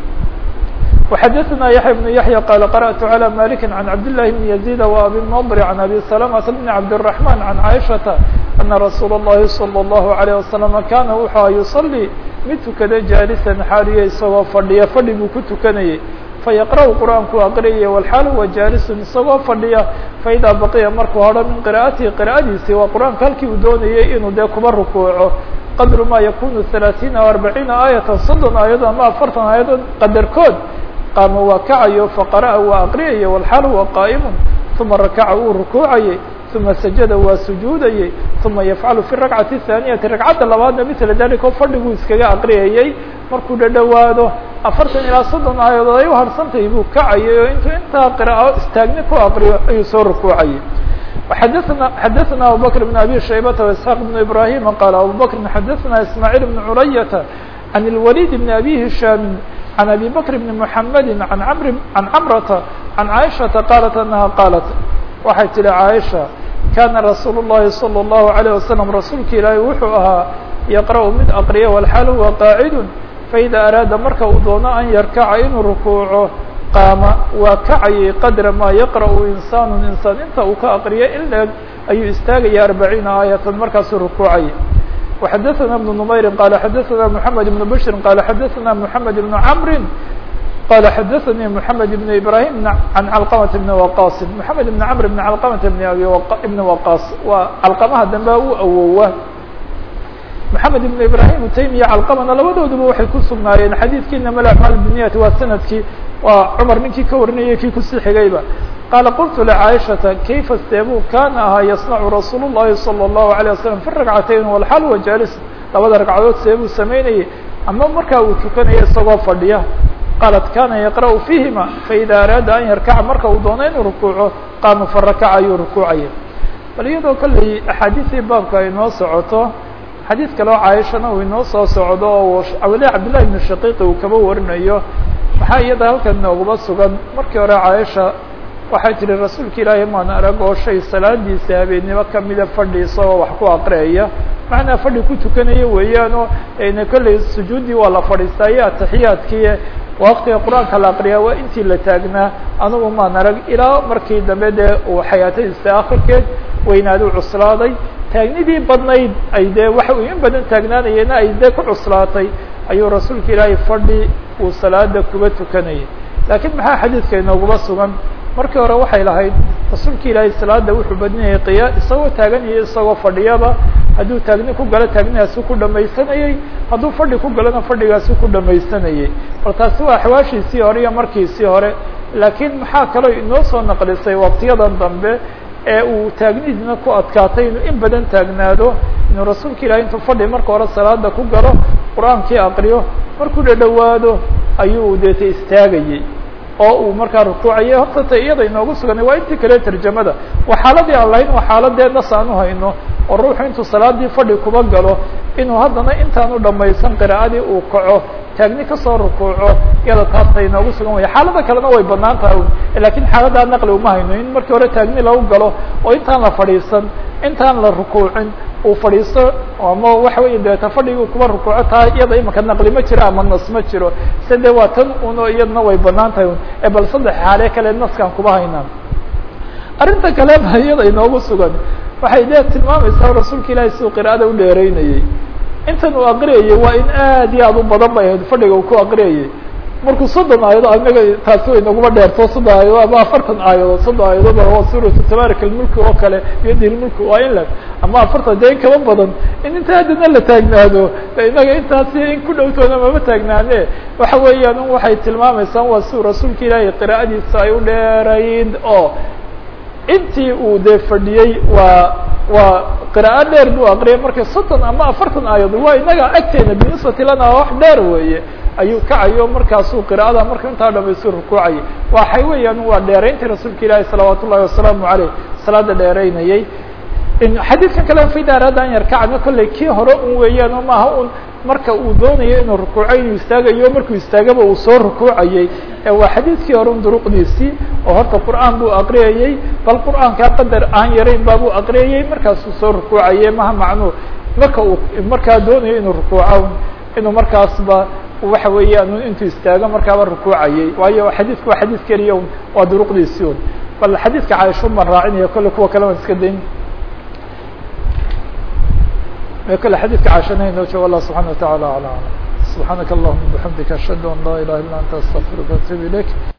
وxadثna yaحya بن yaحyى qال qarأت عlى mالك عan cabd للhi بن يزيد وأbي النضر عan أbي سلمة بن cabd الرحمن عan cائشhaةa أنa رasuul الlahi صلى الله عليه وسلم kana wuxua يuصلي mid tukada jaalisan xaaliya isagoo fadhiya fadhi buu ku tukanayay fayaqrأu qur'aanku aqriyaya wlxaal huwa jaalisun isagoo fadhiya faidaa baqiya markuu hadho min qira'atihi qira'adiisii waa qur'aanka halkii uu doonayay inuu dee kuba rukuuco qadru ma yakunu ثaلaaثiina aو arbaciina aayatan soddon aayadood ama afartan aayadood qadarkood qaama waa kacayo faqara'a waa aqriyaya wlxaal huwa qaa'imu uma rakaca wuu rukuucayay uma sajada waa sujuudayay uma yafcalu fi rakcati الthaaniyati ragcadda labaadna mila dalika oo fadhiguu iskaga aqriyayay markuu dhadhowaado afartan ilaa soddon aayadood ay u harsantahay buu kacayay oo intuu intaa qiraa'o istaagni ku aqriyo ayuu soo rukuucayay xadثna xadثna abubكر بن أbي شhaybة وإسحاq بن إبراهيم qال abubكر xadثna إسماعيل بن عuلية عن الوليد بن أbي هiشhام عن أbي بكر بن محمد عن مر عن cمرة عن عائشhaةa qالت أنها qالت waxay tihi عائشha kana رasuul الlahi صلى الله عليه وسلم rasuulka ilaahi wuxuu ahaa yqرأ mid aqriya والxaal huwa qاacid faإida araada marka uu doono an yarkaca inuu rukuuco qaama waa kacayay qadra maa yaqra'u insaanu insaan inta uu ka aqriyo in leeg ayuu istaagaya arbaciina aayatan markaasuu rukuucayay وxadثna بن نmayri qala xadثna محamed بن bشhri qala xadثna محamed بن cmri qala xadaثnي محamed بن ibrahim عan calqمة بn waqas محamed بn cmr بn calqمة بn abi بn waqas waa calqamaha dambe u awowa محamed بن ibrahim taymiya calqamana labadooduba waxay ku sugnaayeen xadiidkiina ml aعmaal bniyati waa sanadkii waa cmar ninkii ka warinayay kii kusii xigayba qaala qultu lcaaishata kayfa steebuu kana ahaa yasnacu rasuul الlahi salى الlahu عalيه waslم fi ragcatayn wlxal wa jalis labada ragcadood seebuu samaynayay ama markaa uu tukanaya isagoo fadhiya qaalat kana yaqra'u fiihima faida araada an yarkaca marka uu doono inuu rukuuco qaama farakaca ayuu rukuucaya bal iyadoo kolley axaadiistii baabka ay noo socoto xadiid kaleo caaishana uu inoo soo socdo oo weli cabdillahi ibnu shaqiiqi uu kaba warinayo maxaa iyada halkan nooguba sugan markii hore caaisha waxay tihi rasuulka ilaahay maan arag oo shay salaadiisa habeennimo kamida fadhi isagoo wax ku aqriyaya macnaa fadhi ku tukanaya weeyaanoo na kolley sujuuddii waa la fadhiistaa iyo ataxiyaadkii waktiga qur-aanka la aqriyaa waa intii la taagnaa anugu maan arag ilaa markii dambe dee uu xayaatadiisa akhirkeed weynaadu cuslaaday taagnidii badnayd ay dee waxa uu in badan taagnaanayena ay dee ku cuslaatay ayuu rasuulka ilaahay fadhi uu salaada kuba tukanayay laakiin maxaa xadiidka inooguba sugan markii hore waxay lahayd rasuulka ilaahay salaada wuxuu badinayay qiya isagoo taaganaya isagoo fadhiyaba hadduu taagni ku galo taagnidaasi ku dhamaysanayey hadduu fadhi ku galona fadhigaasi ku dhamaysanayey bal taasi waa axwaashiisii hore iyo markiisii hore laakiin maxaa kaloo inoo soo naqlisay waqtiyadan dambe ee uu taagnidiina ku adkaatay inuu in badan taagnaado inuu rasuulka ilahay intuu fadhi marka hore salaada ku galo qur-aankii aqriyo markuu dhadhawaado ayuu deeta istaagayey oo uu markaa rukuucayay horta ta iyada inoogu suganay waa intii kale tarjamada waa xaaladii aan lahayn waa xaaladee nas aan u hayno oo ruuxu intuu salaadii fadhi kuba galo inuu haddana intaanu dhamaysan qira'adii uu kaco taagni kasoo rukuuco iyada taasa inoogu sugan waya xaalada kalena way banaan tahay lakiin xaaladaa naqli uma hayno in markii hore taagni lagu galo oo intaan la fadhiisan intaan la rukuucin uu fadhiisto ama waxa weya deeta fadhigii kuba rukuuco taa iyada imika naqli ma jiro ama nas ma jiro se de waa tan uno iyadna way banaan tahay e bal saddex xaale kale naskaan kuba haynaan arrinta kale ba iyada inoogu sugan waxay dee tilmaamaysaa rasuulka ilaahay siduu qira'ada u dheereynayey intan uu aqriyayay waa in aad iyo aad u badan bay ahayd fadhiga uu ku aqriyayay markuu soddon aayadood anaga taasi way naguma dheerto soddon aayadood ama afartan aayadood soddon aayadood waa suuratu tabaarik almulki oo kale biyadi lmulki waa in la ama afartan dee in kaba badan in inta haddana la taagnaado inaga intaasi in ku dhowtoona mama taagnaane waxa weeyaan waxay tilmaamaysaa waa siuu rasuulka ilaahay qira'adiisa ay u dheerayd oo intii uu dee fadhiyey waa waa qiraa'o dheer buu aqriyay marka soddon ama afartan aayadood waa inaga agteena binisbati lana wax dheer weeye ayuu kacayo markaasuu qira'ada marka intaa dhamaysu rukuucayay waxay weeyaan waa dheerayntii rasuulka ilaahi salawaat ullahi wasalaamu aleyh salaada dheeraynayay xadiidkan kale fida araada an yarkacna kolley kii hore un weeyaan oo maaha un marka uu doonayo inuu rukuuco inuu istaagayo markuu istaagaba uu soo rukuucayay waa xadiidkii hore un duruqdiisii oo horta qur'aan buu aqriyayey bal qur'aankaa qadar aan yarayn baabuu aqriyayey markaasuu soo rukuucayay maha macnuu marka uu markaa doonayo inuu rukuuco inuu markaasba waxa weeyaan intuu istaago markaaba rukuucayay waayo xadiidku waa xadiid keliya un waa duruqdiisii un bal xadiidka caaisha un baan raacinaya kolle kuwa kale waan iska dayn kle xadيثka cاشhana inoo joogo الله سبحaنه وتaعالى على أعلم سبحاaنك اللهمa بحمدiك أشهد أن لا إله إلا أنت استغفرka وأتوب إليك